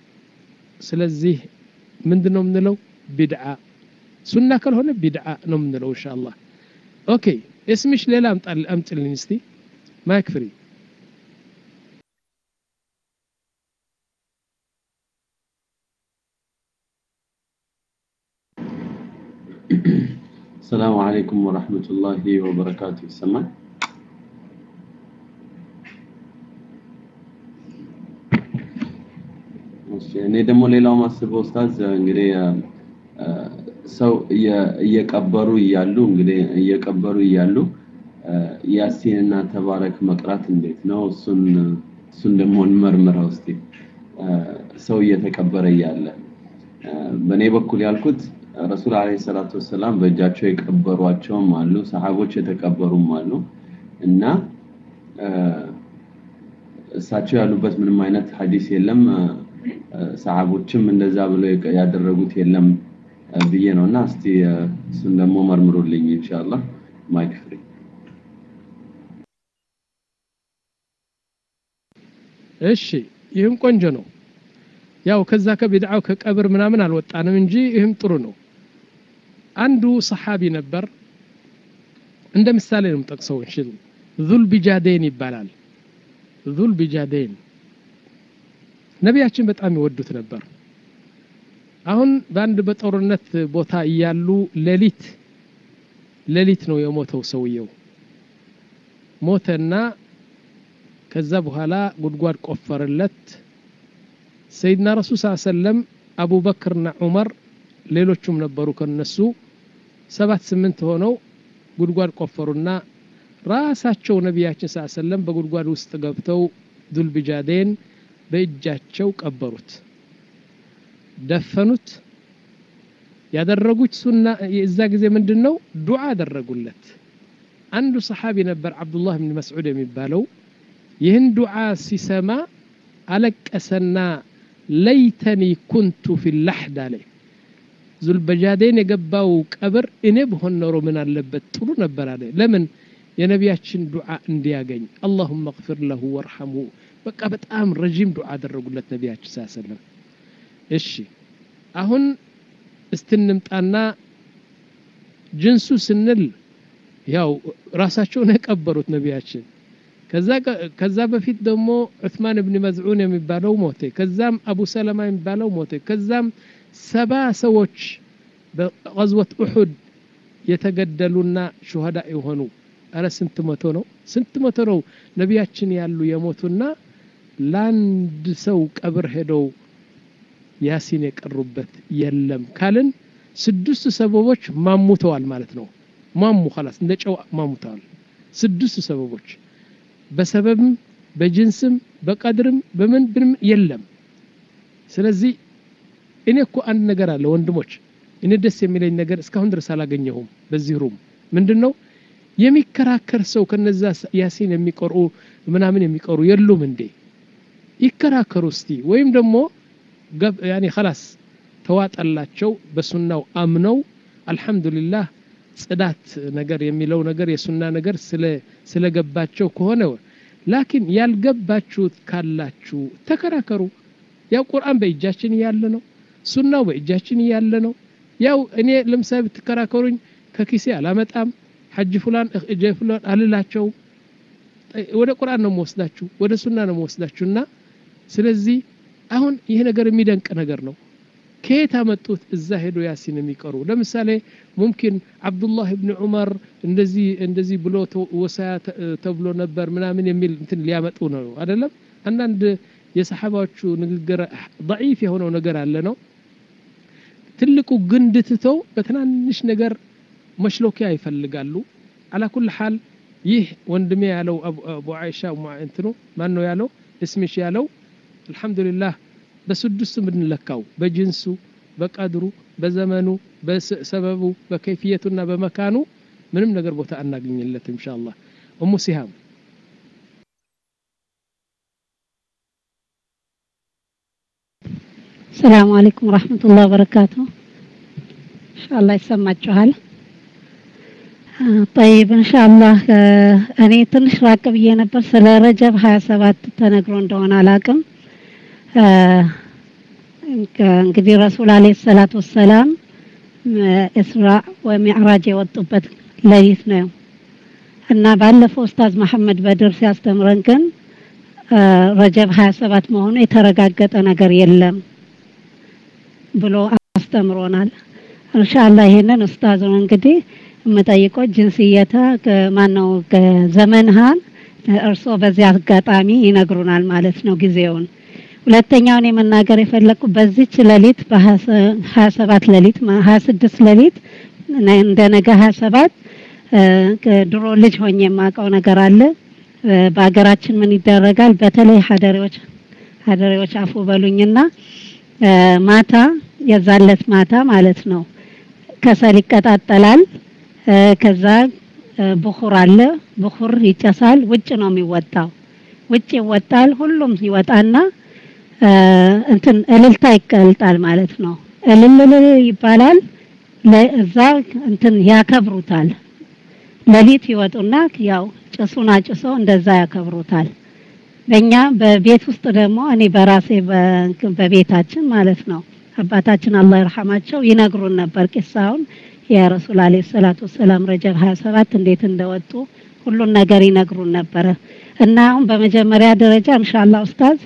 ስለዚህ ምንድን ነው የምንለው ቢድዓ ሱና ካልሆነ ቢድዓ ነው የምንለው እንሻ አላህ ኦኬ እስምሽ ሌላ አምጥልኝ እስቲ ማይክ ፍሪ السلام عليكم ورحمة الله وبركاته السماء እኔ ደግሞ ሌላው ማስበው ኡስታዝ እንግዲህ ሰው እየቀበሩ እያሉ እንግዲህ እየቀበሩ እያሉ ያሲንና ተባረክ መቅራት እንዴት ነው? እሱን እሱን ደግሞ እንመርምረው እስቲ። ሰው እየተቀበረ እያለ በእኔ በኩል ያልኩት ረሱል አለይሂ ሰላቱ ወሰላም በእጃቸው የቀበሯቸውም አሉ፣ ሰሃቦች የተቀበሩም አሉ እና እሳቸው ያሉበት ምንም አይነት ሐዲስ የለም። ሰሃቦችም እንደዛ ብለው ያደረጉት የለም ብዬ ነው እና እስቲ እሱን ደግሞ መርምሩልኝ ኢንሻአላህ። ማይክ ፍሪ እሺ ይህም ቆንጆ ነው። ያው ከዛ ከቢድዓው ከቀብር ምናምን አልወጣንም እንጂ ይህም ጥሩ ነው። አንዱ ሰሓቢ ነበር። እንደ ምሳሌ ነው የምጠቅሰው። እሺ ዙል ቢጃዴን ይባላል። ዙል ቢጃዴን ነቢያችን በጣም ይወዱት ነበር። አሁን በአንድ በጦርነት ቦታ እያሉ ሌሊት ሌሊት ነው የሞተው ሰውየው ሞተና ከዛ በኋላ ጉድጓድ ቆፈረለት። ሰይድና ረሱል ስ ሰለም አቡበክርና ዑመር ሌሎቹም ነበሩ ከነሱ ሰባት ስምንት ሆነው ጉድጓድ ቆፈሩና ራሳቸው ነቢያችን ስ ሰለም በጉድጓድ ውስጥ ገብተው ዱልቢጃዴን በእጃቸው ቀበሩት፣ ደፈኑት። ያደረጉት ሱና የዛ ጊዜ ምንድን ነው? ዱዓ አደረጉለት። አንዱ ሰሓቢ ነበር አብዱላህ ብን መስዑድ የሚባለው ይህን ዱዓ ሲሰማ አለቀሰና ለይተኒ ኩንቱ ፊ ላሕድ አለ። ዙልበጃዴን የገባው ቀብር እኔ ብሆን ኖሮ ምን አለበት ጥሩ ነበር አለ። ለምን የነቢያችን ዱዓ እንዲያገኝ አላሁመ እግፊር ለሁ ወርሐምሁ። በቃ በጣም ረዥም ዱዓ አደረጉለት ነቢያችን ስ ሰለም። እሺ አሁን እስትንምጣና ጅንሱ ስንል ያው ራሳቸውን የቀበሩት ነቢያችን ከዛ በፊት ደግሞ ዑትማን ብን መዝዑን የሚባለው ሞተ። ከዛም አቡ ሰለማ የሚባለው ሞተ። ከዛም ሰባ ሰዎች በቀዝወት ኡሑድ የተገደሉና ሹሃዳ የሆኑ አረ ስንት መቶ ነው? ስንት መቶ ነው ነቢያችን ያሉ የሞቱና ለአንድ ሰው ቀብር ሄደው ያሲን የቀሩበት የለም ካልን ስድስት ሰበቦች ማሙተዋል ማለት ነው። ማሙ ኸላስ እንደ ጨው ማሙተዋል። ስድስት ሰበቦች በሰበብም በጅንስም በቀድርም በምን ብንም የለም። ስለዚህ እኔ እኮ አንድ ነገር አለ ወንድሞች፣ እኔ ደስ የሚለኝ ነገር እስካሁን ድረስ አላገኘሁም። በዚህ ሩም ምንድን ነው የሚከራከር ሰው ከነዛ ያሲን የሚቀሩ ምናምን የሚቀሩ የሉም እንዴ? ይከራከሩ እስቲ። ወይም ደግሞ ያኔ ኸላስ ተዋጠላቸው በሱናው አምነው አልሐምዱሊላህ ጽዳት ነገር የሚለው ነገር የሱና ነገር ስለገባቸው ከሆነ ላኪን ያልገባችሁት ካላችሁ ተከራከሩ። ያው ቁርአን በእጃችን እያለ ነው፣ ሱናው በእጃችን እያለ ነው። ያው እኔ ለምሳሌ ብትከራከሩኝ ከኪሴ አላመጣም፣ ሐጅ ፉላን እጀ ፉላን አልላቸው። ወደ ቁርአን ነው የምወስዳችሁ፣ ወደ ሱና ነው የምወስዳችሁና ስለዚህ አሁን ይሄ ነገር የሚደንቅ ነገር ነው። ከየት አመጡት? እዛ ሄዶ ያሲን የሚቀሩ ለምሳሌ ሙምኪን አብዱላህ ብን ዑመር እንደዚህ እንደዚህ ብሎ ወሳያ ተብሎ ነበር ምናምን የሚል እንትን ሊያመጡ ነው አይደለም። አንዳንድ የሰሓባዎቹ ንግግር ضعيف የሆነው ነገር አለ ነው። ትልቁ ግንድ ትተው በትናንሽ ነገር መሽሎኪያ ይፈልጋሉ። አላኩል ሓል ይህ ወንድሜ ያለው አቡ አይሻ እንትኑ ማን ነው ያለው እስሚሽ ያለው አልሐምዱሊላህ በስድስቱ ብንለካው በጅንሱ፣ በቀድሩ፣ በዘመኑ፣ በሰበቡ፣ በከይፍየቱና በመካኑ ምንም ነገር ቦታ አናገኝለትም። ኢንሻአላህ እሙ ሲሃም ሰላም አለይኩም ወራህመቱላሂ ወበረካቱ። ኢንሻአላህ ይሰማችኋል። ጠይብ ኢንሻአላህ እኔ ትንሽ ራቅ ብዬ ነበር። ስለ ረጀብ 27 ተነግሮ እንደሆነ አላቅም። እንግዲህ ረሱል አለይሂ ሰላቱ ወሰላም እስራ ወሚዕራጅ የወጡበት ሌሊት ነው እና ባለፈው ኡስታዝ መሐመድ በድር ሲያስተምረን ግን ረጀብ 27 መሆኑ የተረጋገጠ ነገር የለም ብሎ አስተምሮናል። ኢንሻአላህ ይሄንን ኡስታዙን እንግዲህ የምጠይቀው ጅንስየታ ማነው ዘመንሃን እርስዎ በዚህ አጋጣሚ ይነግሩናል ማለት ነው ጊዜውን ሁለተኛውን የመናገር የፈለኩ በዚች ሌሊት በሀያ ሰባት ሌሊት ሀያ ስድስት ሌሊት እንደ ነገ ሀያ ሰባት ድሮ ልጅ ሆኜ የማውቀው ነገር አለ። በሀገራችን ምን ይደረጋል? በተለይ ሀደሬዎች ሀደሬዎች አፉ በሉኝና ማታ የዛለት ማታ ማለት ነው ከሰል ይቀጣጠላል። ከዛ ብኹር አለ። ብኹር ይጨሳል። ውጭ ነው የሚወጣው። ውጭ ይወጣል። ሁሉም ይወጣና እንትን እልልታ ይቀልጣል ማለት ነው። እልልል ይባላል። ለዛ እንትን ያከብሩታል። ሌሊት ይወጡና ያው ጭሱን አጭሰው እንደዛ ያከብሩታል። በእኛ በቤት ውስጥ ደግሞ እኔ በራሴ በቤታችን ማለት ነው አባታችን አላህ ይርሐማቸው ይነግሩን ነበር ቂሳውን የረሱል አለይሂ ሰላቱ ወሰላም ረጀብ 27 እንዴት እንደወጡ ሁሉን ነገር ይነግሩን ነበረ እና አሁን በመጀመሪያ ደረጃ ኢንሻአላህ ኡስታዝ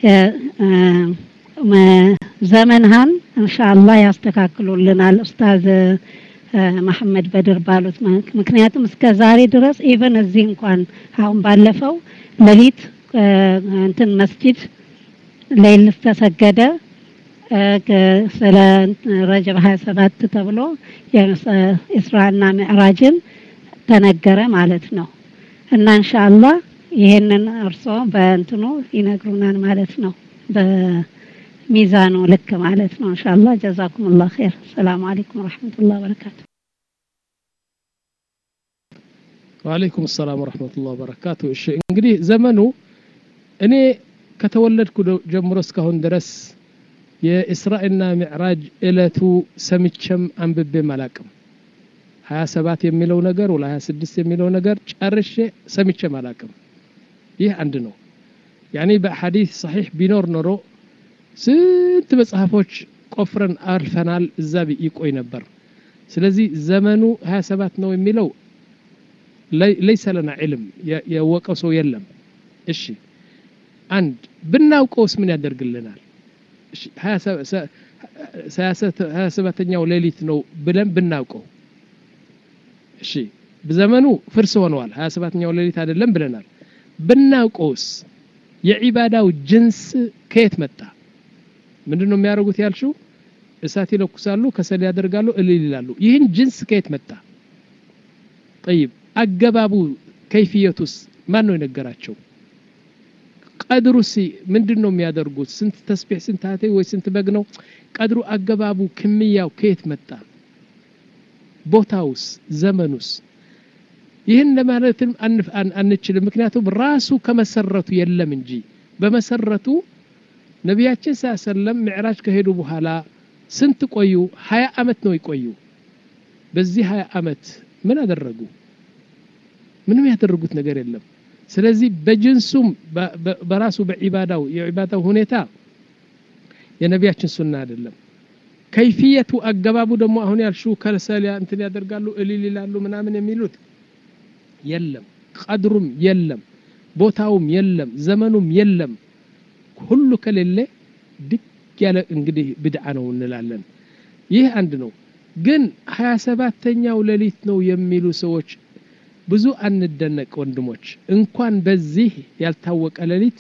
ዘመንሃን ኢንሻአላህ ያስተካክሉልናል ኡስታዝ መሐመድ በድር ባሉት ምክንያቱም እስከ ዛሬ ድረስ ኢቨን እዚህ እንኳን አሁን ባለፈው ሌሊት እንትን መስጂድ ሌል ተሰገደ ስለ ረጀብ 27 ተብሎ የኢስራና ሚዕራጅን ተነገረ ማለት ነው እና ኢንሻአላህ ይሄንን እርሶ በእንትኑ ይነግሩናል ማለት ነው በሚዛኑ ልክ ማለት ነው ኢንሻአላህ ጀዛኩሙላህ ኸይር ሰላም አለይኩም ወራህመቱላሂ ወበረካቱ ወአለይኩም ሰላም ወራህመቱላሂ ወበረካቱ እሺ እንግዲህ ዘመኑ እኔ ከተወለድኩ ጀምሮ እስካሁን ድረስ የእስራኤልና ሚዕራጅ እለቱ ሰምቼም አንብቤም አላቅም 27 የሚለው ነገር ወላ 26 የሚለው ነገር ጨርሼ ሰምቼም አላቅም ይህ አንድ ነው ያኔ በሐዲስ ሰሒሕ ቢኖር ኖሮ ስንት መጽሐፎች ቆፍረን አልፈናል እዛ ይቆይ ነበር ስለዚህ ዘመኑ 27 ነው የሚለው ለይሰ ለና ዕልም የወቀው ሰው የለም እሺ አንድ ብናውቀውስ ምን ያደርግልናል ሀያ ሰባተኛው ሌሊት ነው ብለን ብናውቀው እሺ ዘመኑ ፍርስ ሆነዋል ሀያ ሰባተኛው ሌሊት አይደለም ብለናል ብናውቀውስ የዒባዳው ጅንስ ከየት መጣ ምንድን ነው የሚያደርጉት ያልሽው እሳት ይለኩሳሉ ከሰል ያደርጋሉ እልል ይላሉ ይህን ጅንስ ከየት መጣ ጠይብ አገባቡ ከይፍየቱስ ማን ነው የነገራቸው ቀድሩሲ ምንድን ነው የሚያደርጉት ስንት ተስቢሕ ስንት ሀቴ ወይ ስንት በግ ነው ቀድሩ አገባቡ ክምያው ከየት መጣ ቦታውስ ዘመኑስ ይህን ለማለትም አንችልም ምክንያቱም ራሱ ከመሰረቱ የለም እንጂ በመሰረቱ ነቢያችን ስ ሰለም ምዕራጅ ከሄዱ በኋላ ስንት ቆዩ ሀያ አመት ነው ይቆዩ በዚህ ሀያ አመት ምን አደረጉ ምንም ያደረጉት ነገር የለም ስለዚህ በጅንሱም በራሱ በዒባዳው የዒባዳው ሁኔታ የነቢያችን ሱና አይደለም ከይፍየቱ አገባቡ ደግሞ አሁን ያልሽው ከሰል እንትን ያደርጋሉ እልል ይላሉ ምናምን የሚሉት የለም ቀድሩም የለም ቦታውም የለም ዘመኑም የለም ሁሉ ከሌለ ድግ ያለ እንግዲህ ብድዓ ነው እንላለን ይህ አንድ ነው ግን ሀያ ሰባተኛው ሌሊት ነው የሚሉ ሰዎች ብዙ አንደነቅ ወንድሞች እንኳን በዚህ ያልታወቀ ሌሊት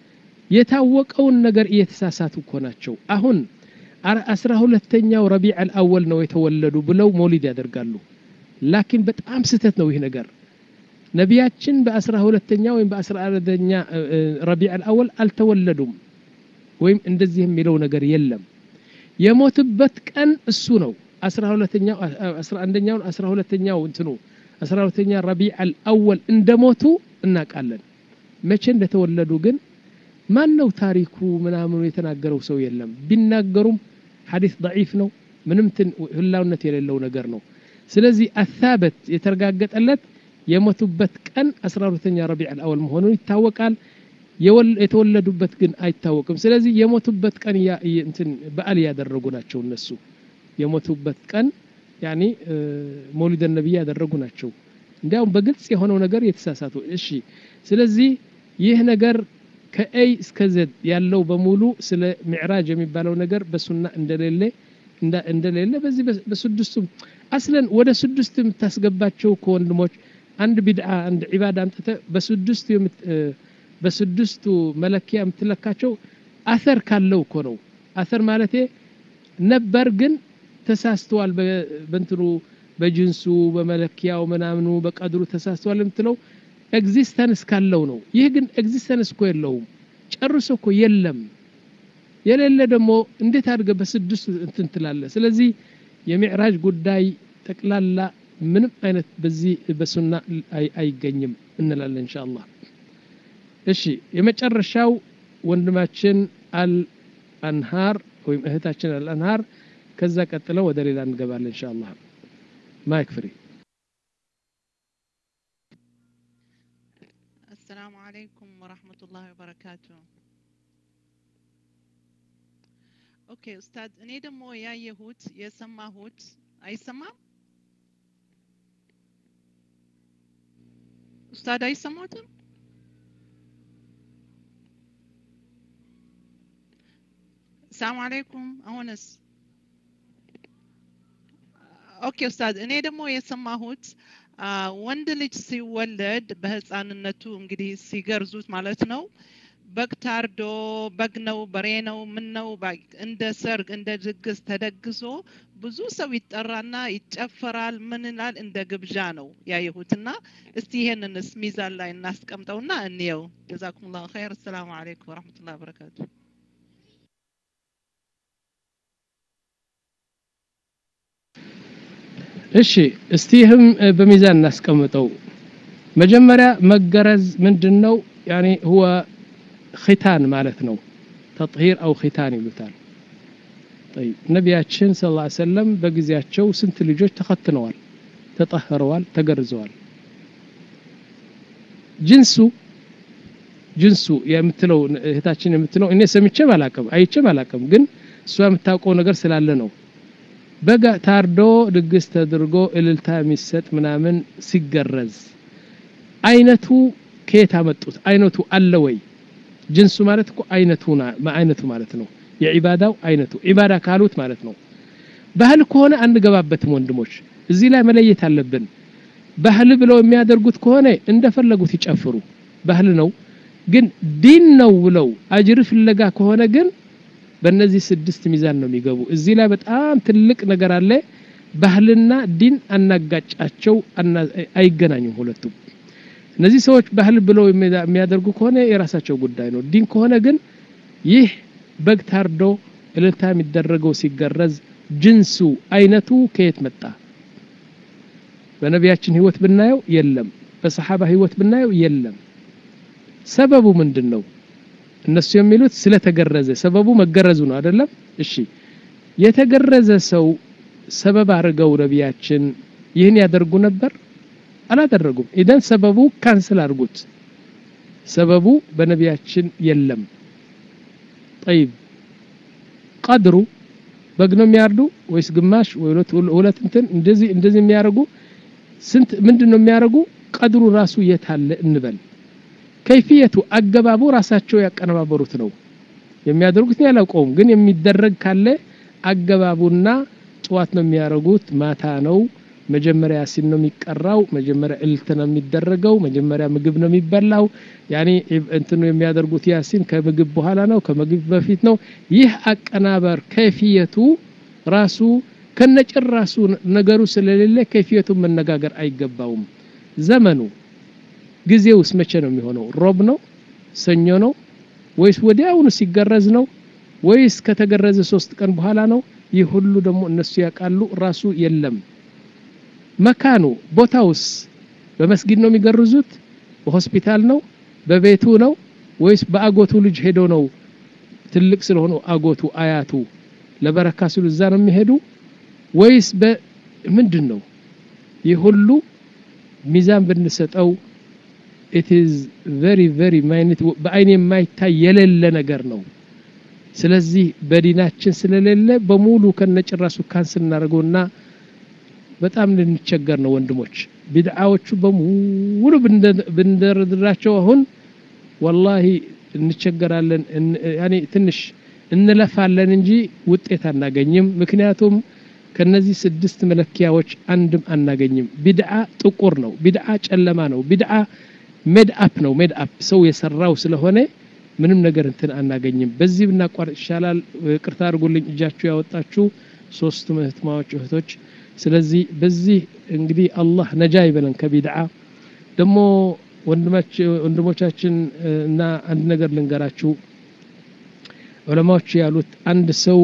የታወቀውን ነገር እየተሳሳቱ እኮ ናቸው አሁን አስራ ሁለተኛው ረቢዕ አልአወል ነው የተወለዱ ብለው ሞሊድ ያደርጋሉ ላኪን በጣም ስህተት ነው ይህ ነገር ነቢያችን በአስራ ሁለተኛ ወይም በአስራ አራተኛ ረቢዕ አልአወል አልተወለዱም ወይም እንደዚህ የሚለው ነገር የለም የሞትበት ቀን እሱ ነው አስራ ሁለተኛው አስራ አንደኛውን አስራ ሁለተኛው እንትኑ አስራ ሁለተኛ ረቢዕ አልአወል እንደሞቱ እናውቃለን መቼ እንደተወለዱ ግን ማን ነው ታሪኩ ምናምኑ የተናገረው ሰው የለም ቢናገሩም ሐዲስ ضعيف ነው ምንም ህላውነት የሌለው ነገር ነው ስለዚህ አሳበት የተረጋገጠለት የሞቱበት ቀን 12ኛ ረቢዕ አልአወል መሆኑን ይታወቃል የተወለዱበት ግን አይታወቅም ስለዚህ የሞቱበት ቀን እንትን በዓል ያደረጉ ናቸው እነሱ የሞቱበት ቀን ያኒ መውሊደ ነቢይ ያደረጉ ናቸው እንዲያውም በግልጽ የሆነው ነገር የተሳሳቱ እሺ ስለዚህ ይህ ነገር ከኤይ እስከ ዘድ ያለው በሙሉ ስለ ሚዕራጅ የሚባለው ነገር በሱና እንደሌለ እንደሌለ በዚህ በስድስቱም አስለን ወደ ስድስት የምታስገባቸው ከወንድሞች አንድ ቢድዓ አንድ ዒባዳ አምጥተ በስድስቱ በስድስቱ መለኪያ የምትለካቸው አሰር ካለው እኮ ነው አሰር ማለቴ ነበር ግን ተሳስተዋል በእንትኑ በጅንሱ በመለኪያው ምናምኑ በቀድሩ ተሳስተዋል የምትለው ኤግዚስተንስ ካለው ነው ይህ ግን ኤግዚስተንስ እኮ የለውም ጨርሶ እኮ የለም የሌለ ደግሞ እንዴት አድርገ በስድስት እንትን ትላለ ስለዚህ የሚዕራጅ ጉዳይ ጠቅላላ ምንም አይነት በዚህ በሱና አይገኝም እንላለን ኢንሻአላህ እሺ የመጨረሻው ወንድማችን አልአንሃር ወይም እህታችን አልአንሃር ከዛ ቀጥለው ወደ ሌላ እንገባለን ኢንሻአላህ ማይክ ፍሪ السلام عليكم ورحمة الله وبركاته ኦኬ ኡስታድ እኔ ደግሞ ያየሁት የሰማሁት አይሰማም ኡስታድ አይሰማትም ሰላም አለይኩም አሁንስ ኦኬ ኡስታድ እኔ ደግሞ የሰማሁት ወንድ ልጅ ሲወለድ በህፃንነቱ እንግዲህ ሲገርዙት ማለት ነው በግ ታርዶ በግ ነው በሬ ነው ምን ነው እንደ ሰርግ እንደ ድግስ ተደግሶ ብዙ ሰው ይጠራና ይጨፈራል ምን ይላል እንደ ግብዣ ነው ያየሁትና እስቲ ይሄንንስ ሚዛን ላይ እናስቀምጠውና እንየው ጀዛኩም ላሁ ኸይር አሰላሙ አለይኩም ወረህመቱላ በረካቱ እሺ እስቲ ይህም በሚዛን እናስቀምጠው መጀመሪያ መገረዝ ምንድን ነው ያኒ ሁወ ኺታን ማለት ነው ተጥሂር አው ኺታን ይሉታል طيب ነቢያችን ስ ላ ሰለም በጊዜያቸው ስንት ልጆች ተኸትነዋል ተጠህረዋል ተገርዘዋል ጅንሱ ጅንሱ የምትለው እህታችን የምትለው እኔ ሰምቼም አላቅም አይቼም አላቅም ግን እሷ የምታውቀው ነገር ስላለ ነው በጋ ታርዶ ድግስ ተደርጎ እልልታ የሚሰጥ ምናምን ሲገረዝ አይነቱ ከየት አመጡት አይነቱ አለ ወይ ጅንሱ ማለት እኮ አይነቱ አይነቱ ማለት ነው የዒባዳው አይነቱ ዒባዳ ካሉት ማለት ነው ባህል ከሆነ አንገባበትም ወንድሞች እዚህ ላይ መለየት አለብን ባህል ብለው የሚያደርጉት ከሆነ እንደፈለጉት ይጨፍሩ ባህል ነው ግን ዲን ነው ብለው አጅር ፍለጋ ከሆነ ግን በእነዚህ ስድስት ሚዛን ነው የሚገቡ እዚህ ላይ በጣም ትልቅ ነገር አለ ባህልና ዲን አናጋጫቸው አይገናኙም ሁለቱም እነዚህ ሰዎች ባህል ብለው የሚያደርጉ ከሆነ የራሳቸው ጉዳይ ነው ዲን ከሆነ ግን ይህ በግ ታርዶ እልልታ የሚደረገው ሲገረዝ ጅንሱ አይነቱ ከየት መጣ በነቢያችን ህይወት ብናየው የለም በሰሓባ ህይወት ብናየው የለም ሰበቡ ምንድን ነው እነሱ የሚሉት ስለተገረዘ ሰበቡ መገረዙ ነው አይደለም እሺ የተገረዘ ሰው ሰበብ አድርገው ነቢያችን ይህን ያደርጉ ነበር አላደረጉም ኢደን ሰበቡ ካንስል አድርጉት ሰበቡ በነቢያችን የለም ጠይብ ቀድሩ በግ ነው የሚያርዱ ወይስ ግማሽ ሁለት እንትን እንደዚህ እንደዚህ የሚያደርጉ ስንት ምንድን ነው የሚያደርጉ ቀድሩ ራሱ የት አለ እንበል ከይፍየቱ አገባቡ ራሳቸው ያቀነባበሩት ነው የሚያደርጉት ያላውቀውም ግን የሚደረግ ካለ አገባቡና ጠዋት ነው የሚያደርጉት ማታ ነው መጀመሪያ ያሲን ነው የሚቀራው መጀመሪያ እልት ነው የሚደረገው መጀመሪያ ምግብ ነው የሚበላው ያኔ እንትኑ የሚያደርጉት ያሲን ከምግብ በኋላ ነው ከምግብ በፊት ነው ይህ አቀናበር ከይፍየቱ ራሱ ከነጭራሱ ነገሩ ስለሌለ ከይፍየቱን መነጋገር አይገባውም ዘመኑ ጊዜውስ መቼ ነው የሚሆነው ሮብ ነው ሰኞ ነው ወይስ ወዲያውኑ ሲገረዝ ነው ወይስ ከተገረዘ ሶስት ቀን በኋላ ነው ይህ ሁሉ ደግሞ እነሱ ያውቃሉ ራሱ የለም መካኑ ቦታውስ በመስጊድ ነው የሚገርዙት በሆስፒታል ነው በቤቱ ነው ወይስ በአጎቱ ልጅ ሄዶ ነው ትልቅ ስለሆነ አጎቱ አያቱ ለበረካ ሲሉ እዛ ነው የሚሄዱ ወይስ በምንድን ነው ይህ ሁሉ ሚዛን ብንሰጠው ኢት ኢዝ ቨሪ ቨሪ ማይነት በአይን የማይታይ የሌለ ነገር ነው ስለዚህ በዲናችን ስለሌለ በሙሉ ከነጭራሱ ካንስል እናደርገውና በጣም ልንቸገር ነው ወንድሞች ቢድዓዎቹ በሙሉ ብንደረድራቸው አሁን ወላሂ እንቸገራለን ያኔ ትንሽ እንለፋለን እንጂ ውጤት አናገኝም ምክንያቱም ከነዚህ ስድስት መለኪያዎች አንድም አናገኝም ቢድዓ ጥቁር ነው ቢድዓ ጨለማ ነው ቢድዓ ሜድ አፕ ነው ሜድ አፕ ሰው የሰራው ስለሆነ ምንም ነገር እንትን አናገኝም በዚህ ብናቋርጥ ይሻላል ቅርታ አድርጉልኝ እጃችሁ ያወጣችሁ ሶስቱ እህትማዎች እህቶች ስለዚህ በዚህ እንግዲህ አላህ ነጃ ይበለን ከቢድዓ ደግሞ ወንድሞቻችን እና አንድ ነገር ልንገራችሁ ዑለማዎች ያሉት አንድ ሰው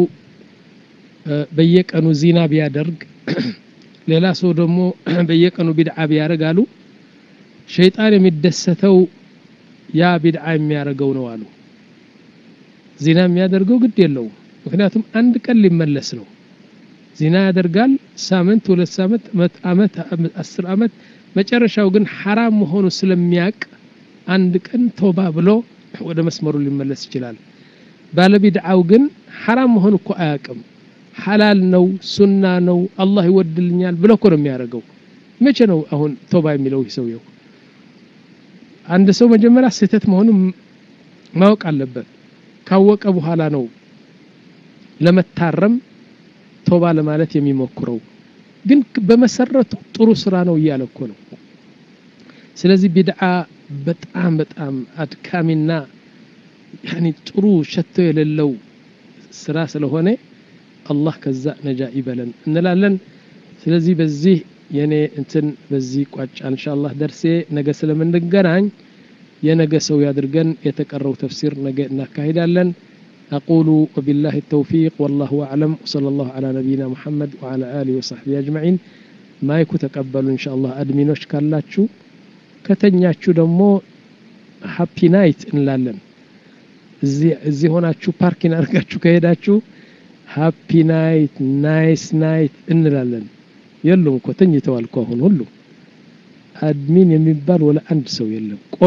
በየቀኑ ዚና ቢያደርግ ሌላ ሰው ደግሞ በየቀኑ ቢድዓ ቢያደርግ አሉ ሸይጣን የሚደሰተው ያ ቢድዓ የሚያደርገው ነው አሉ ዚና የሚያደርገው ግድ የለውም ምክንያቱም አንድ ቀን ሊመለስ ነው ዚና ያደርጋል ሳምንት ሁለት ሳምንት አመት አስር አመት መጨረሻው ግን ሐራም መሆኑ ስለሚያቅ አንድ ቀን ቶባ ብሎ ወደ መስመሩ ሊመለስ ይችላል ባለቢድዓው ግን ሐራም መሆኑ እኮ አያቅም ሐላል ነው ሱና ነው አላህ ይወድልኛል ብሎ እኮ ነው የሚያደርገው መቼ ነው አሁን ቶባ የሚለው ሰውየው አንድ ሰው መጀመሪያ ስህተት መሆኑን ማወቅ አለበት ካወቀ በኋላ ነው ለመታረም ቶባ ለማለት የሚሞክረው ግን በመሰረቱ ጥሩ ስራ ነው እያለ እኮ ነው ስለዚህ ቢድዓ በጣም በጣም አድካሚና ያኒ ጥሩ ሸቶ የሌለው ስራ ስለሆነ አላህ ከዛ ነጃ ይበለን እንላለን ስለዚህ በዚህ የኔ እንትን በዚህ ቋጫ ኢንሻአላህ ደርሴ ነገ ስለምንገናኝ የነገ ሰው ያድርገን የተቀረው ተፍሲር ነገ እናካሂዳለን أقول وبالله التوفيق والله أعلم وصلى الله على نبينا محمد وعلى آله وصحبه أجمعين ما يكون تقبلوا إن شاء الله أدمينوش كالاتشو ከተኛችሁ ደግሞ ሃፒ ናይት እንላለን እዚህ ሆናችሁ ፓርኪን አድርጋችሁ ከሄዳችሁ ሃፒ ናይት ናይስ ናይት እንላለን የሉም እኮ ተኝተዋል እኮ አሁን ሁሉ አድሚን የሚባል ወለ አንድ ሰው የለም